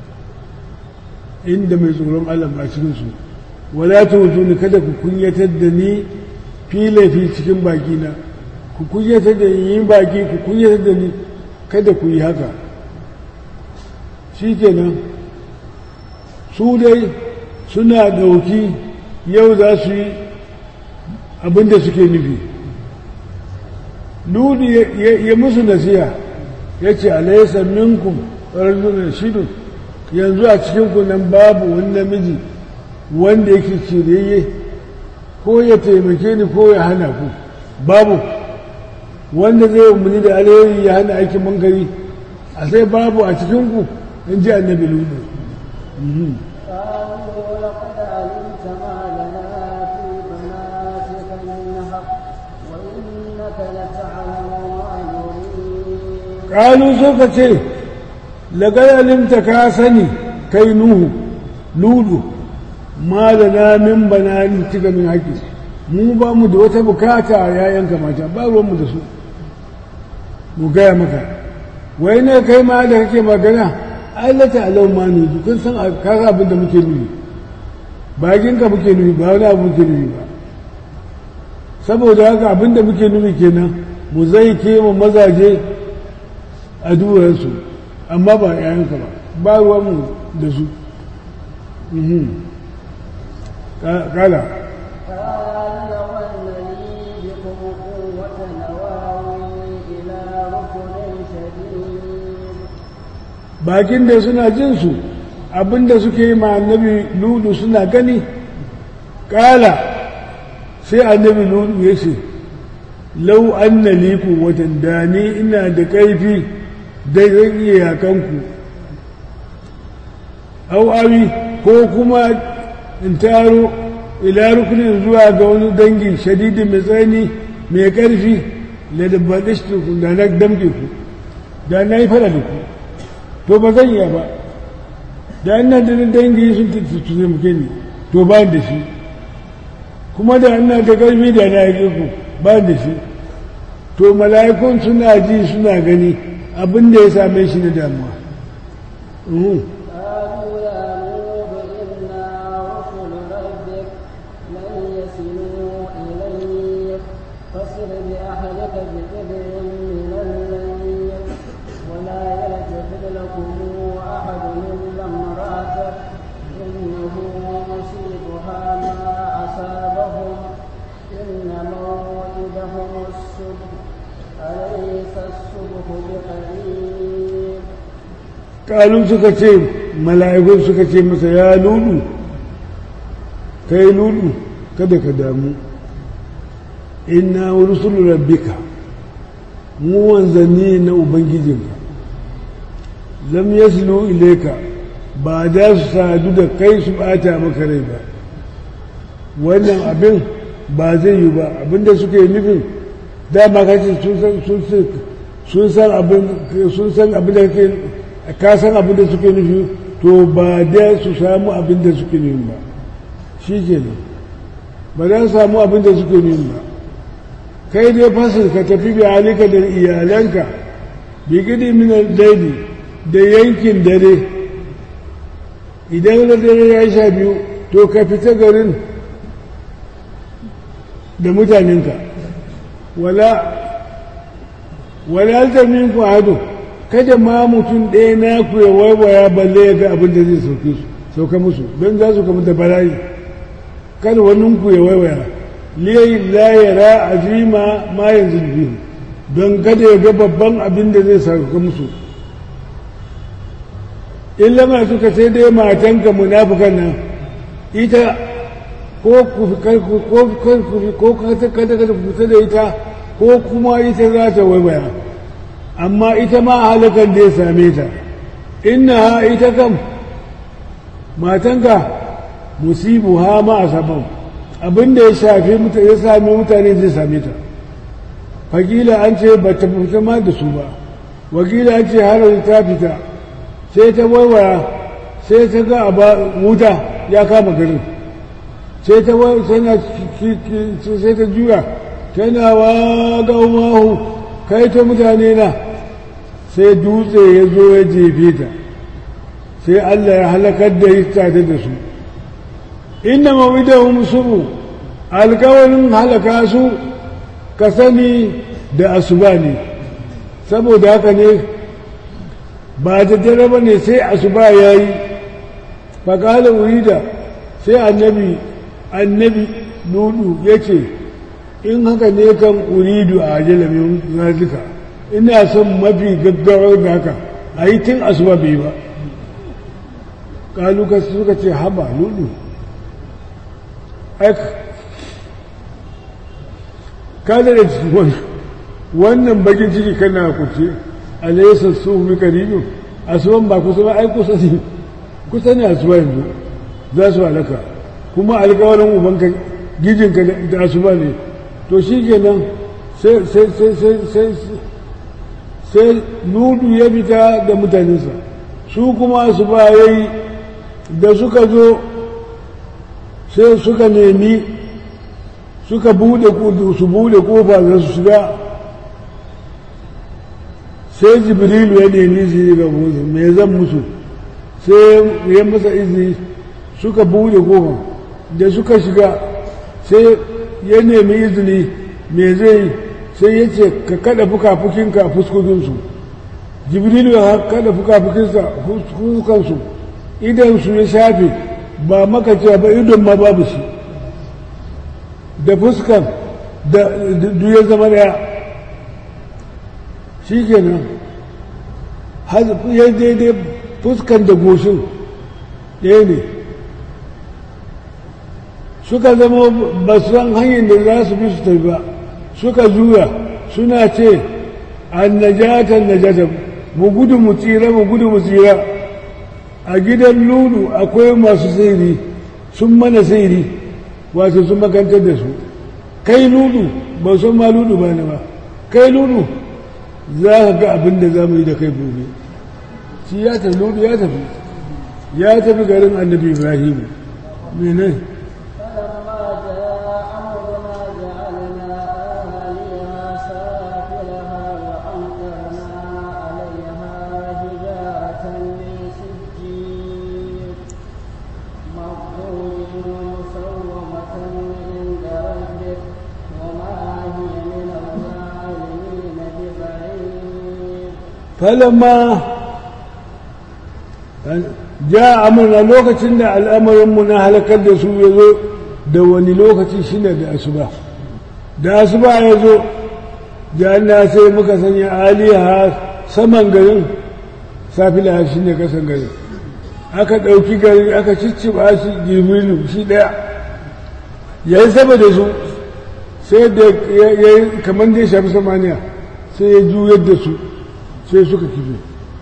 inda mai tsoron Allah ba cikinsu wala ta ni kada ku kunyatar da ni filafi cikin bakina ku kunyatar da ni yin baki ku kunyatar da ni kada ku yi haka shi kenan su dai suna ɗauki yau za su yi abinda suke nufi Ludu ya musu nasiya ya ce alaisa minkum rajulun shidun yanzu a cikin nan babu wani namiji wanda yake cireye ko ya taimake ni ko ya hana ku babu wanda zai umarni da alheri ya hana aikin munkari a sai babu a cikin ku in ji annabi ludu قالوا لقد علمت ما لنا في بناتك من حق وإنك لتعلم ما نريد ƙalu suka ce lagayalinta ka sani kai nuhu ludu ma da na min bana cika min haƙi mu ba mu da wata bukata a yayanka mata ba ruwanmu da su mu gaya maka wai ne kai ma da kake magana ailata alau ma ne kun san kaga abin da muke nufi bakinka muke nufi ba wani abu muke nufi ba saboda haka abin da muke nufi kenan mu zai ke mu mazaje a duwarsu amma ba yayanka ba ba ruwanmu da su kala قال لو أن لي بكم قوة نواوي إلى ركن شديد bakin da suna jinsu abinda suke yi ma annabi ludu suna gani kala sai annabi ludu ya ce lau an na liku watan da ni ina da ƙarfi dai zan iya yakanku au awi ko kuma in taro ila rukunin zuwa ga wani dangi shadidin mai tsani mai ƙarfi da dabbadishtu da na damke ku da na yi fara da ku to ba zan iya ba da ina da dangi sun tuttuce muke ni to ba da shi kuma da ina da ƙarfi da na yi ku ba da shi to mala'ikun suna ji suna gani abin da ya same shi na damuwa قالوا يا نوح إنا رسل ربك لن يصلوا إليك فاصر بأهلك بقدر من الليل ولا يلتفت لكم أحد إلا امرأتك إنه مصيبها ما أصابهم إن موعدهم الصبح أليس الصبح بقريب kalun suka ce mala'ikun suka ce masa ya lulu kai lulu kada ka damu inna rusulu rabbika mu wanzanni na ubangijinka lam yaslu ilayka ba da su sadu da kai su bata maka rai ba wannan abin ba zai yi ba abinda suke nufin dama kace sun san abin sun san abin da kake ka san abin da suke nufi to ba da su samu abin da suke nufi ba shi kenan ba za su samu abin da suke nufi ba kai dai fasir ka tafi bi halika da iyalanka bi gidi min daidi da yankin dare idan na dare ya sha biyu to ka fita garin da mutanenka wala wala zamin ku hadu kada ma mutum ɗaya na ku ya waiwaya balle ya ga abin da zai sauke su sauka musu don za su kama da bala'i kada wani ku ya waiwaya liyayi la yara azima ma yanzu biyu don kada ya ga babban abin da zai sauka musu illa ma suka sai dai matanka munafukan nan ita ko ku ko kada kada fita da ita ko kuma ita za ta waiwaya amma ita ma halakan da ya same ta inna ita kam matanka musibu ha ma a sabon abinda ya shafi ya sami mutane zai same ta fakila an ce ba ta fita ma da su ba wakila an ce har ta fita sai ta waiwaya sai ta ga wuta ya kama garin sai ta sai ta juya tana wa ga umahu kai ta mutane na sai dutse ya zo ya jefe ta sai Allah ya halakar da ita da su inna mawidahum subu alkawarin halaka su ka sani da asuba ne saboda haka ne ba da dare ba ne sai asuba ya yi faƙala urida sai annabi annabi nudu ya ce in haka ne kan uridu a ajalamin nazika ina son mafi gaggawar da haka a yi tun asuba bai ba kaluka suka ce haba nudu kada da wannan bakin ciki kana kuce alaysa su mi karibu asuban ba kusa ba ai kusa ne kusa ne asuba yanzu za su halaka kuma alƙawarin ubanka gijinka da asuba ne to shi kenan sai sai sai sai sai sai nudu ya fita da mutanensa su kuma su ba yayi da suka zo sai suka nemi suka bude su bude kofa za su shiga sai jibrilu ya nemi su ga musu me zan musu sai ya masa izini suka bude kofa da suka shiga sai ya nemi izini me zai sai ya ce ka kada fuka-fukinka fuskokinsu jibrilu ya kada fuka-fukinsa fuskansu idan su ya shafe ba maka cewa ba idon ma babu shi da fuskan da ya zama daya shi kenan ya daidai fuskan da goshin ɗaya ne suka zama ba su san hanyar da za su bi su tafi ba suka juya suna ce an najatan najatan mu gudu mu tsira mu gudu mu tsira a gidan lulu akwai masu sairi sun mana sairi wato sun makantar da su kai lulu ba san ma lulu ba ne ba kai lulu za ka ga abin da za mu yi da kai gobe shi ya tafi lulu ya tafi ya tafi garin annabi ibrahim mene falamma ja amurna lokacin da al'amarinmu na halakar da su ya zo da wani lokaci shine da asuba da asuba ya zo na sai muka sanya aliha saman garin safila shi ne kasan garin aka ɗauki gari aka cicciɓa shi jibrilu shi ɗaya ya yi saba da su sai da ya yi kamar da ya shafi samaniya sai ya juyar da su sai suka kife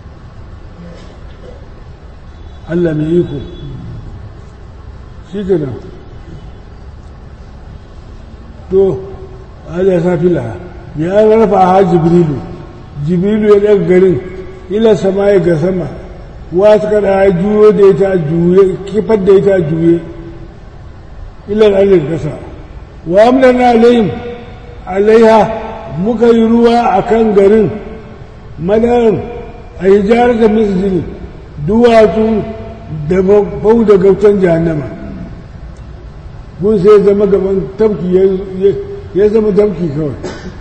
Allah mai iko shi gina to Allah sa fila ya rafa ha jibrilu jibrilu ya daga garin ila sama ya ga sama wasu kada juyo da ita juye kifar da ita juye ila al'adar kasa wa amlana alayhim alaiha muka yi ruwa a kan garin madarin a hijarar da misjini duwatsu da bau da gautan jahannama gun sai zama gaban tafki ya zama tafki kawai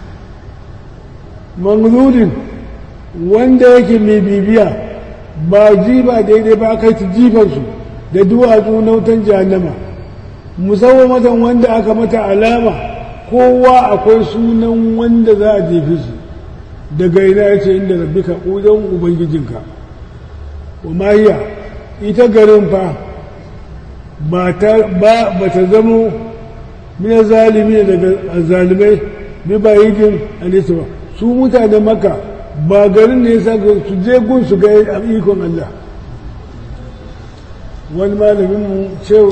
manzudin wanda yake mai bibiya ba ji ba daidai ba aka yi jifansu da duwatsu na wutan jahannama musamman matan wanda aka mata alama kowa akwai sunan wanda za a jefe shi daga ina ya ce inda rabbika ƙudan ubangijinka wa mahiya ita garin fa ba ta zamo mina zalimi daga zalimai bi ba yidin alisa ba su mutane maka ba garin ne sa su je gun su ga ikon Allah wani malamin mu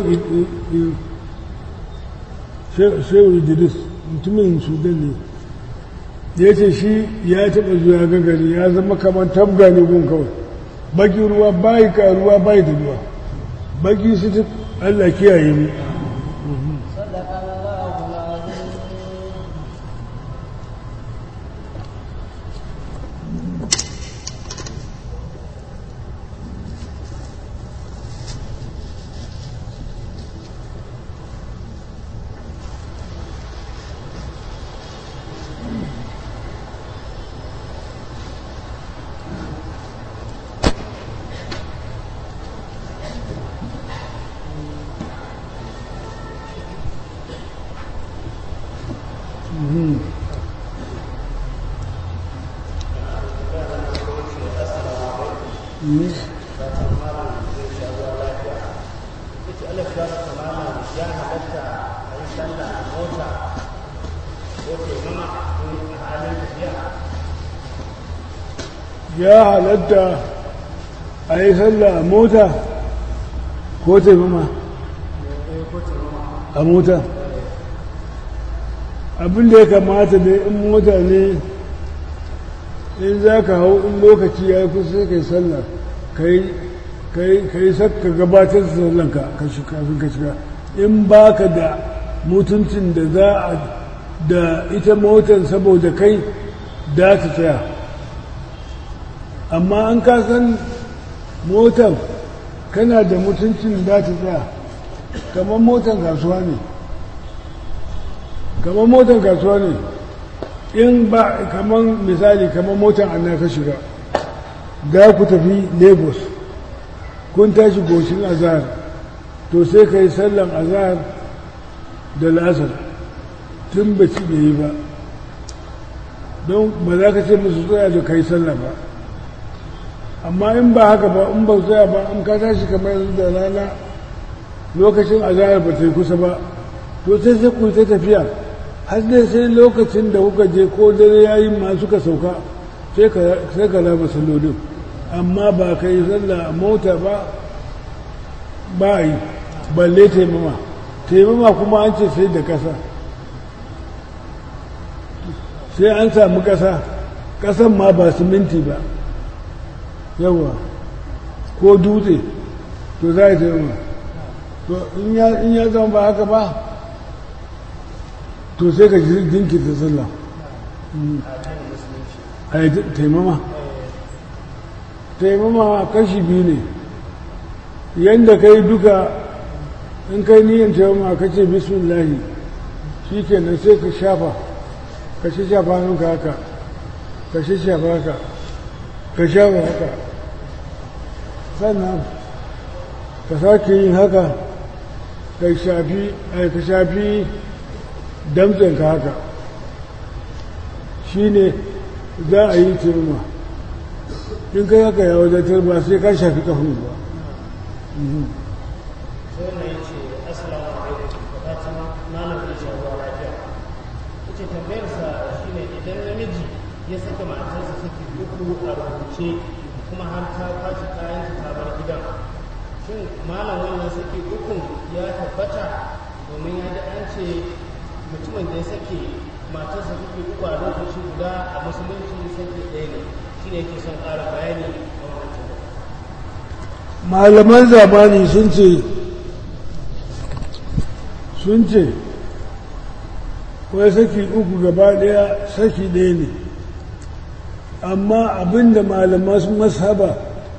shehu idris mutumin sudan ne ya ce shi ya taɓa zuwa ga gari ya zama kamar tabga ne gun kawai baki ruwa bayi ka ruwa bayi da ruwa baki su ta Allah kiyaye mu ya halatta a yi sallah a mota ko taimama a mota abin da ya kamata da in mota ne in za ka hau in lokaci ya fi sai ka yi sallah ka yi sakka gabatar da sallanka kafin ka shiga in ba ka da mutuncin da za a da ita motar saboda kai da ta tsaya amma an ka san motar kana da mutuncin da ta tsaya kamar motar kasuwa ne kamar motar kasuwa ne in ba kamar misali kamar motar anna ka shiga da ku tafi lagos kun tashi goshin azahar to sai ka yi sallan azahar da lasar tun baci da yi ba don ba za ka ce musu tsaya da kai sallah ba amma in ba haka ba in ba tsaya ba in ka tashi kamar yanzu da rana lokacin azahar ba ta yi kusa ba to sai sai ku ta tafiya har dai sai lokacin da kuka je ko dare yayi ma suka sauka sai ka raba sallolin amma ba ka yi sallah a mota ba ba yi balle taimama taimama kuma an ce sai da kasa sai an samu kasa kasan ma ba siminti ba yawa ko dutse to za a yi taimama to in ya zama ba haka ba to sai ka jinkirta sallah a yi taimama taimama kashi biyu ne yadda ka yi duka in kai niyan taimama ka ce bismillahi shi kenan sai ka shafa ka shi shafa hannunka haka ka shi shafa haka ka shafa haka sannan ka sake yin haka ka shafi ka shafi damtsenka haka shi ne za a yi taimama in kai haka ya wadatar ba sai ka shafi kafin ba sai na yi ce assalamu alaikum da ta malam da shawarwa lafiya ce tambayarsa shine idan namiji ya saka matarsa saki uku a rubuce kuma har ta kwashi kayan ta bar gidan shin malam wannan saki ukun ya tabbata domin ya ji an ce mutumin da ya sake matarsa suke uku a lokaci guda a musulunci sake ɗaya ne shi ne yake son ƙara bayani a wancan malaman zamani sun ce sun ce wai saki uku gaba daya saki ɗaya ne amma abinda malaman mashaba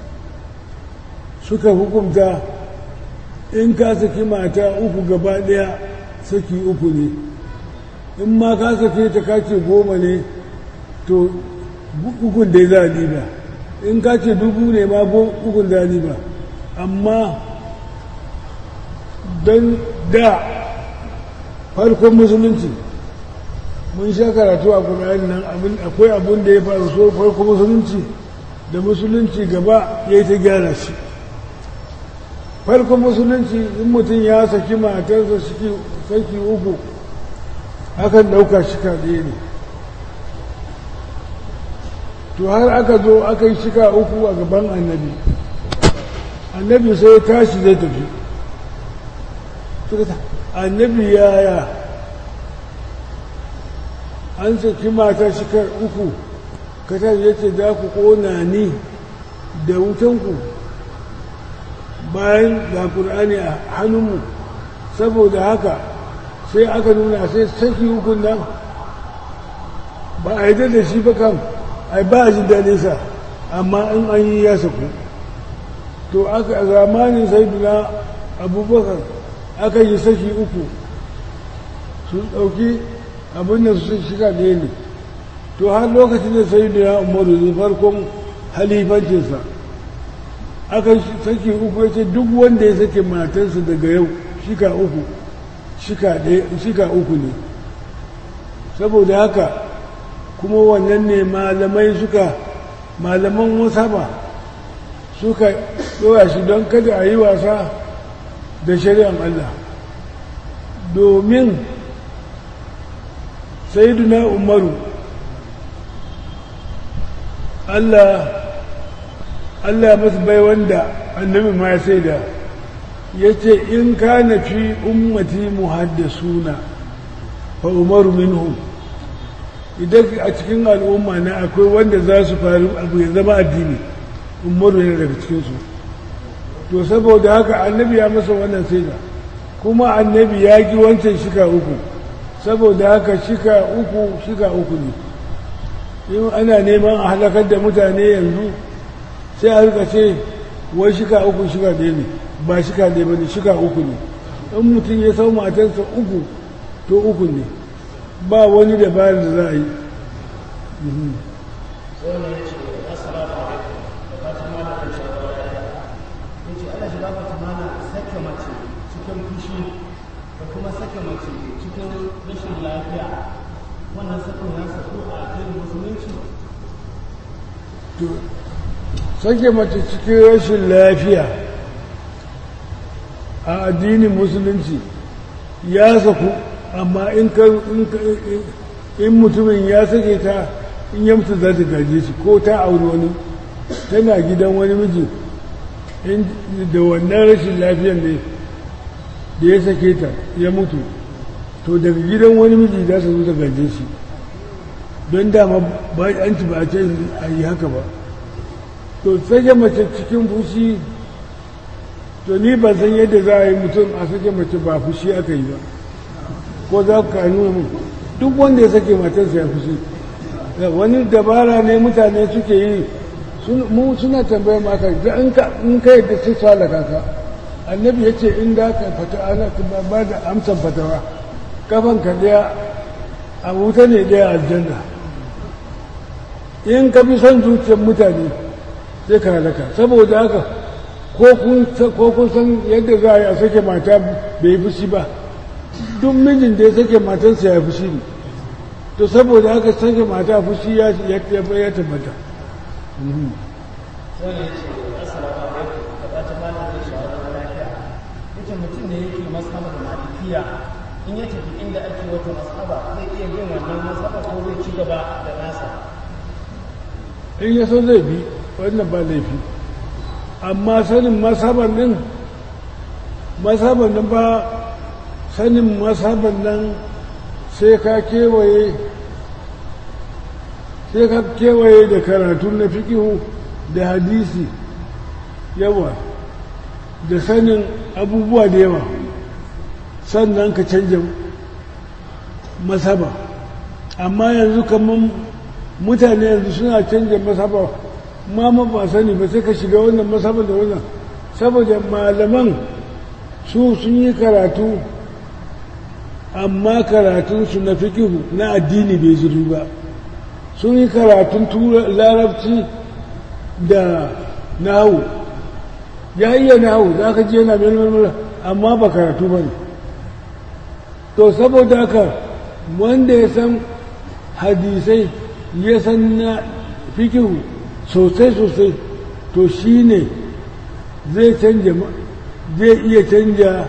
suka hukunta in ka saki mata uku gaba daya saki uku ne in ma ka sake ta kace goma ne to ukun dai za a ba in ka ce dubu ne ma ukun za a ba amma don da farkon musulunci mun sha karatu a ƙura'in nan akwai abin da ya faru so farkon musulunci da musulunci gaba ya yi ta gyara shi farkon musulunci in mutum ya saki matarsa saki uku akan ɗauka shika ɗaya ne to har aka zo aka yi shika uku a gaban annabi annabi sai ya tashi zai tafi annabi yaya an saki mata shikar uku katar ya ce za ku ƙona ni da wutanku bayan ga ƙur'ani a hannunmu saboda haka sai aka nuna sai saki hukun nan ba a yi da shi ba kam ai ba a jin daɗinsa amma in an yi ya saku to aka a zamanin sai abubakar aka yi saki uku su ɗauki abin da su shiga ɗaya ne to har lokacin da sai da umaru da farkon halifancinsa aka saki uku ya ce duk wanda ya sake matarsa daga yau shika uku shika uku ne saboda haka kuma wannan ne malamai suka malaman musaba suka ɗora shi don kada a yi wasa da shari'an Allah domin sayyiduna umaru Allah Allah masu bai wanda annabi ma sai da ya ce in ka na fi ummati muhaddasuna fa umaru minhum idan a cikin al'umma na akwai wanda za su faru abu ya zama addini umaru ne daga cikinsu to saboda haka annabi ya masa wannan saida kuma annabi ya ki wancan shika uku saboda haka shika uku shika uku ne in ana neman a halakar da mutane yanzu sai a rika ce wai shika uku shika ɗaya ne ba shika ɗaya ba ne shika uku ne in mutum ya sau matarsa uku to uku ne ba wani dabarar da za a yi wannan ya ce assalamu alaikum da fatan mana da shawara ya ce ana shiga fata mana sake mace cikin fushi da kuma sake mace cikin rashin lafiya wannan sakin ya saku a addinin musulunci to sake mace cikin rashin lafiya a addinin musulunci ya saku amma in ka in mutumin ya sake ta in ya mutu za ta gaje shi ko ta auri wani tana gidan wani miji da wannan rashin lafiyar ne da ya sake ta ya mutu to daga gidan wani miji za su zo ta gaje shi don dama ba an ci ba a ce a yi haka ba to sake mace cikin fushi to ni ban san yadda za a yi mutum a sake mace ba fushi aka yi ba ko za ka nuna mu duk wanda ya sake matarsa ya fushi wani dabara ne mutane suke yi mu suna tambayar maka in ka yadda sai su halaka ka annabi ya ce in da ka fata ana ba da amsan fatawa kafan ka daya a wuta ne daya aljanna in ka bi son zuciyar mutane sai ka halaka saboda haka ko kun san yadda za a yi a sake mata bai fushi ba duk mijin da ya sake matarsa ya fushi ne to saboda haka sake mata fushi ya tabbata wannan ya ce assalamu alaikum da fatan mana da shawara lafiya yace mutum ne yake mashabar malikiya in ya tafi inda ake wata mashaba zai iya bin wannan mashaba ko zai ci gaba da nasa in ya so zai bi wannan ba laifi amma sanin masaban nan masaban nan ba sanin masaban nan sai ka kewaye sai ka kewaye da karatu na fikihu da hadisi yawa da sanin abubuwa da yawa sannan ka canja masaba amma yanzu kamar mutane yanzu suna canja masaba ma ba sani ba sai ka shiga wannan masaba da wannan saboda malaman su sun yi karatu amma karatunsu na fikihu na addini bai zuru ba sun yi karatun larabci da nahu ya iya nahu za ka ji yana melmel amma ba karatu ba ne to saboda haka wanda ya san hadisai ya san na fikihu sosai-sosai to shi ne zai canja zai iya canja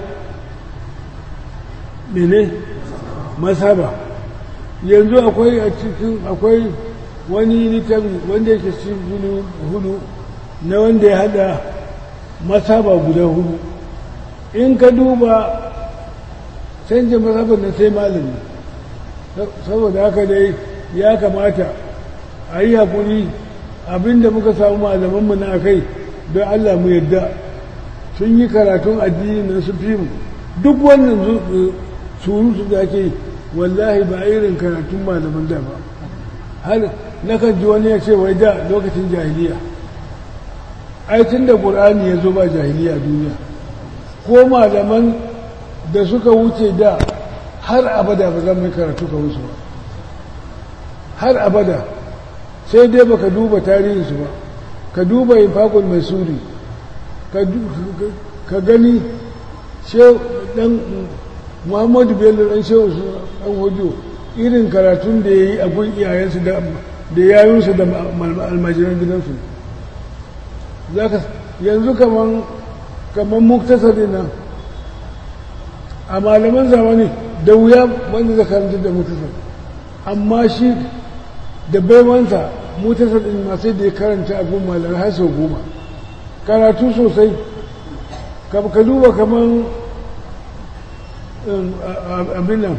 mene masaba yanzu akwai a cikin akwai wani littafi wanda yake cikin hudu na wanda ya hada masaba guda hudu in ka duba canja masabar na sai malami saboda haka dai ya kamata a yi haƙuri abinda muka samu malamanmu na kai don Allah mu yadda sun yi karatun addini na su fi mu duk wannan surutu da ake wallahi ba irin karatun malaman da ba har nakan ji wani ya ce wai da lokacin jahiliya ai tun da ƙur'ani ya zo ba jahiliya duniya ko malaman da suka wuce da har abada ba zan mai karatu ka wuce ba har abada sai dai baka duba tarihinsu ba ka duba infakul mai suri ka gani dan muhammadu bello dan shehu su dan hojo irin karatun da ya yi a gun iyayensu da yayinsu da almajiran gidansu yanzu kaman kaman muktasari nan a malaman zamani da wuya wanda zai karanta da muktasar amma shi da baiwansa mutasar ɗin masu da ya karanta a goma malar har sau goma karatu sosai ka duba kamar abin nan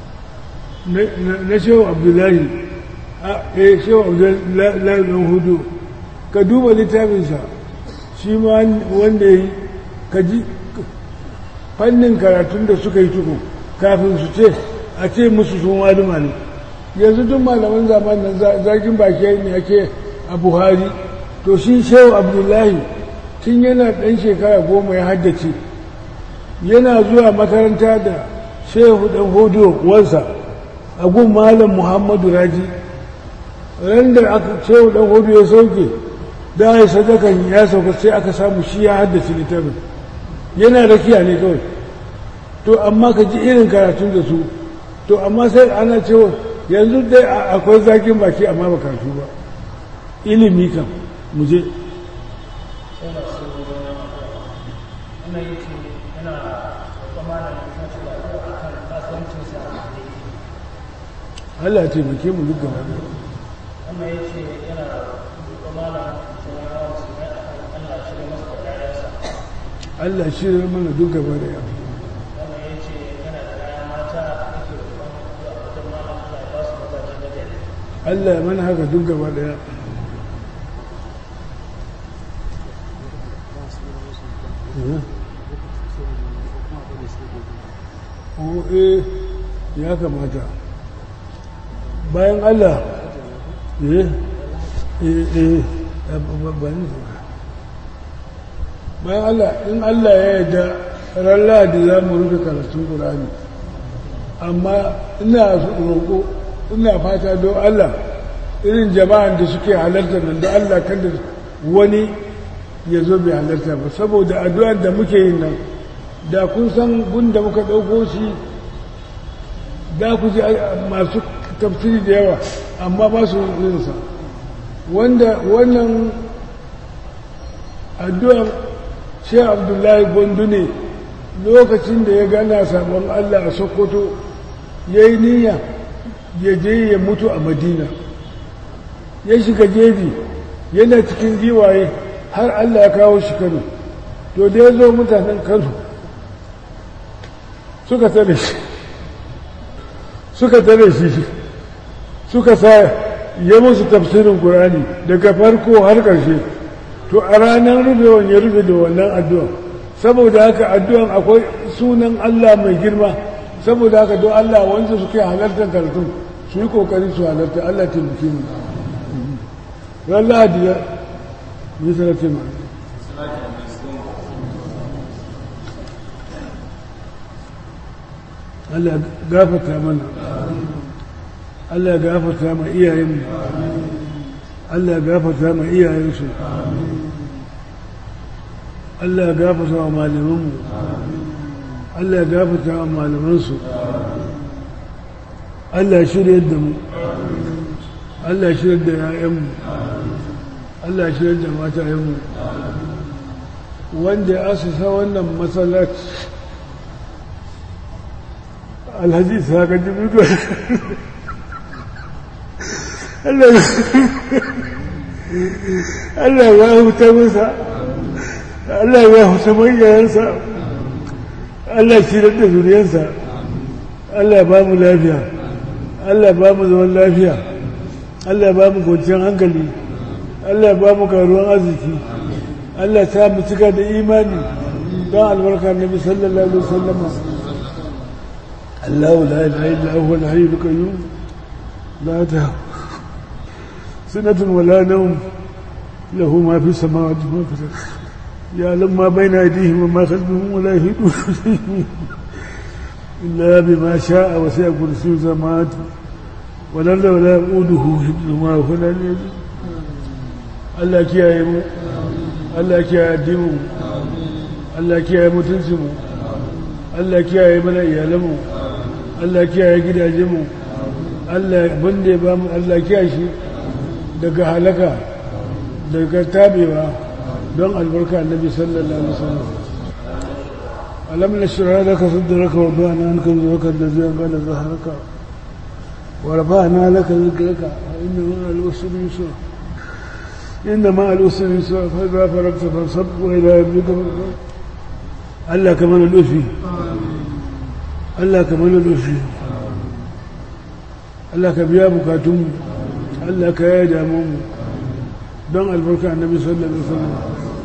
na shehu abdullahi a shehu abdullahi ɗan hudu ka duba littafinsa shi ma wanda ya yi ka ji fannin karatun da suka yi tuku kafin su ce a ce musu sun wani ne yanzu duk malaman zamanin zagin baki ne ake a buhari to shi shehu abdullahi tun yana ɗan shekara goma ya haddace yana zuwa makaranta da shehu ɗan hudu wansa a gun malam muhammadu raji ran da shehu ɗan hudu ya sauke da ya sadakan ya sauka sai aka samu shi ya haddace littafin yana rakiya ne kawai to amma ka ji irin karatun da su to amma sai ana cewa yanzu dai akwai zakin baki amma ba karatu ba ilimi kam mu je Allah ce muke mu duk gaba da wannan ya ce yana malam Allah shi mana duk gaba da yawa wannan ya ce yana da ɗaya mata yake roƙon addu'a wajen malam Allah ya ba su mazaje na gari Allah ya mana haka duk gaba daya Oh, eh ya kamata bayan Allah eh eh eh bayan bayan Allah in Allah ya yarda ran Lahadi za mu rufe karatun Qur'ani amma ina roƙo ina fata don Allah irin jama'an da suke halarta nan da Allah kada wani ya zo bai halarta ba saboda addu'ar da muke yin nan da kun san gun da muka ɗauko shi da ku ji masu tafsiri da yawa amma ba su yinsa wanda wannan addu'ar shi abdullahi gondu ne lokacin da ya gana sabon Allah a Sokoto ya yi niyya ya je ya mutu a Madina ya shiga jeji yana cikin giwaye har Allah ya kawo shi Kano to da ya zo mutanen Kano suka tare shi suka tare shi suka sa ya musu tafsirin Qur'ani daga farko har ƙarshe to a ranar rufewan ya rufe da wannan addu'a saboda haka addu'an akwai sunan Allah mai girma saboda haka don Allah wanda suke halartar karatun su yi kokari su halarta Allah taimake mu ran lahadi ya yi sarrafe ma Allah gafata mana Allah gafata ma iyayenmu Allah gafata ma iyayensu Allah gafata wa malamanmu Allah gafata wa malamansu Allah shirya da mu Allah shirya da ‘ya'yanmu Allah shirya da matayenmu wanda ya asusa wannan matsalaci alhaji sa ka ji mutu Allah ya huta masa Allah ya huta manyansa Allah shirya da zuriyarsa Allah ba mu lafiya Allah ba mu zaman lafiya Allah ba mu kwanciyar hankali Allah ba mu karuwan arziki Allah ta mu cika da imani don albarka nabi sallallahu alaihi wasallam Allah la ilaha illa huwa al-hayyul qayyum la ta sanatun wala nawm lahu ma fi samawati wa ma fi al-ardh يعلم ما بين أيديهم وما خلفهم ولا يهدون إلا بما شاء وسع كرسي السماوات والأرض ولا يؤوده حفظهما فلا يجوز Allah kiyaye mu Allah kiyaye addinin mu Allah kiyaye mutuncin mu Allah kiyaye mana iyalan mu Allah kiyaye gidajen mu Allah banda ya ba mu Allah kiyaye shi daga halaka daga tabewa don albarka annabi sallallahu alaihi wasallam alam nashra laka sadraka wa bana anka zuwaka da zai gana zaharaka wa rafa'na laka zikraka wa inna ma al-usri yusra inna ma al-usri yusra fa idha faragta fansab wa ila rabbika farghab Allah kaman al-usri Allah kaman al-usri Allah ka biya bukatun Allah ka yaya damu mu don albarka annabi sallallahu alaihi wasallam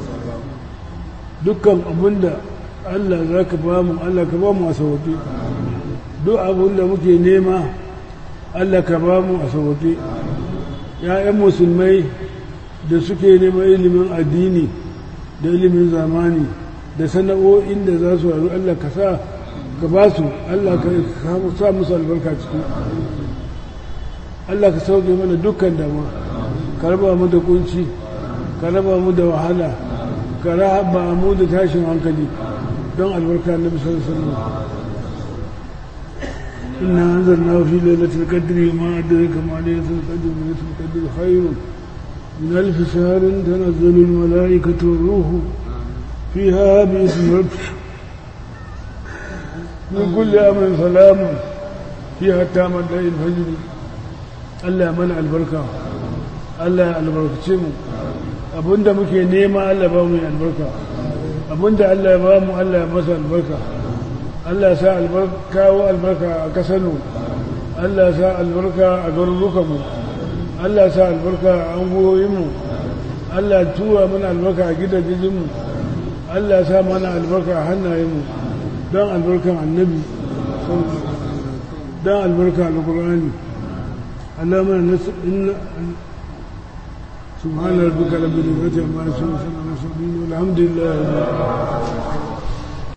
dukkan abinda Allah za ka ba mu Allah ka ba mu a sauƙi duk abinda muke nema Allah ka ba mu a sauƙi ‘ya'yan musulmai da suke neman ilimin addini da ilimin zamani da sana'o'in da za su haru Allah ka sa ka ba su Allah ka sa musu albarka ciki Allah ka sauke mana dukkan damuwa ka raba mu da kunci ka raba mu da wahala ka raba mu da tashin hankali don albarka na bisar sallu inna anzalna fi lailatul qadri ma adraka ma lailatul qadri lailatul qadri khairun min alf shahrin tanazzalu al malaikatu war ruhu fiha bi ismi rabbik min kulli amrin salamun fiha tamad layl fajr Allah mana albarka Allah ya albarkace mu abinda muke nema Allah ba mu albarka abinda Allah ya ba mu Allah ya masa albarka Allah ya sa albarka wa albarka a kasarmu Allah ya sa albarka a garurukanmu Allah ya sa albarka a angoyinmu Allah ya tura mana albarka a gidajenmu Allah ya sa mana albarka a hannayenmu don albarkan annabi don albarka alkur'ani Allah mana inna سبحان ربك رب العزة عما يصفون والحمد لله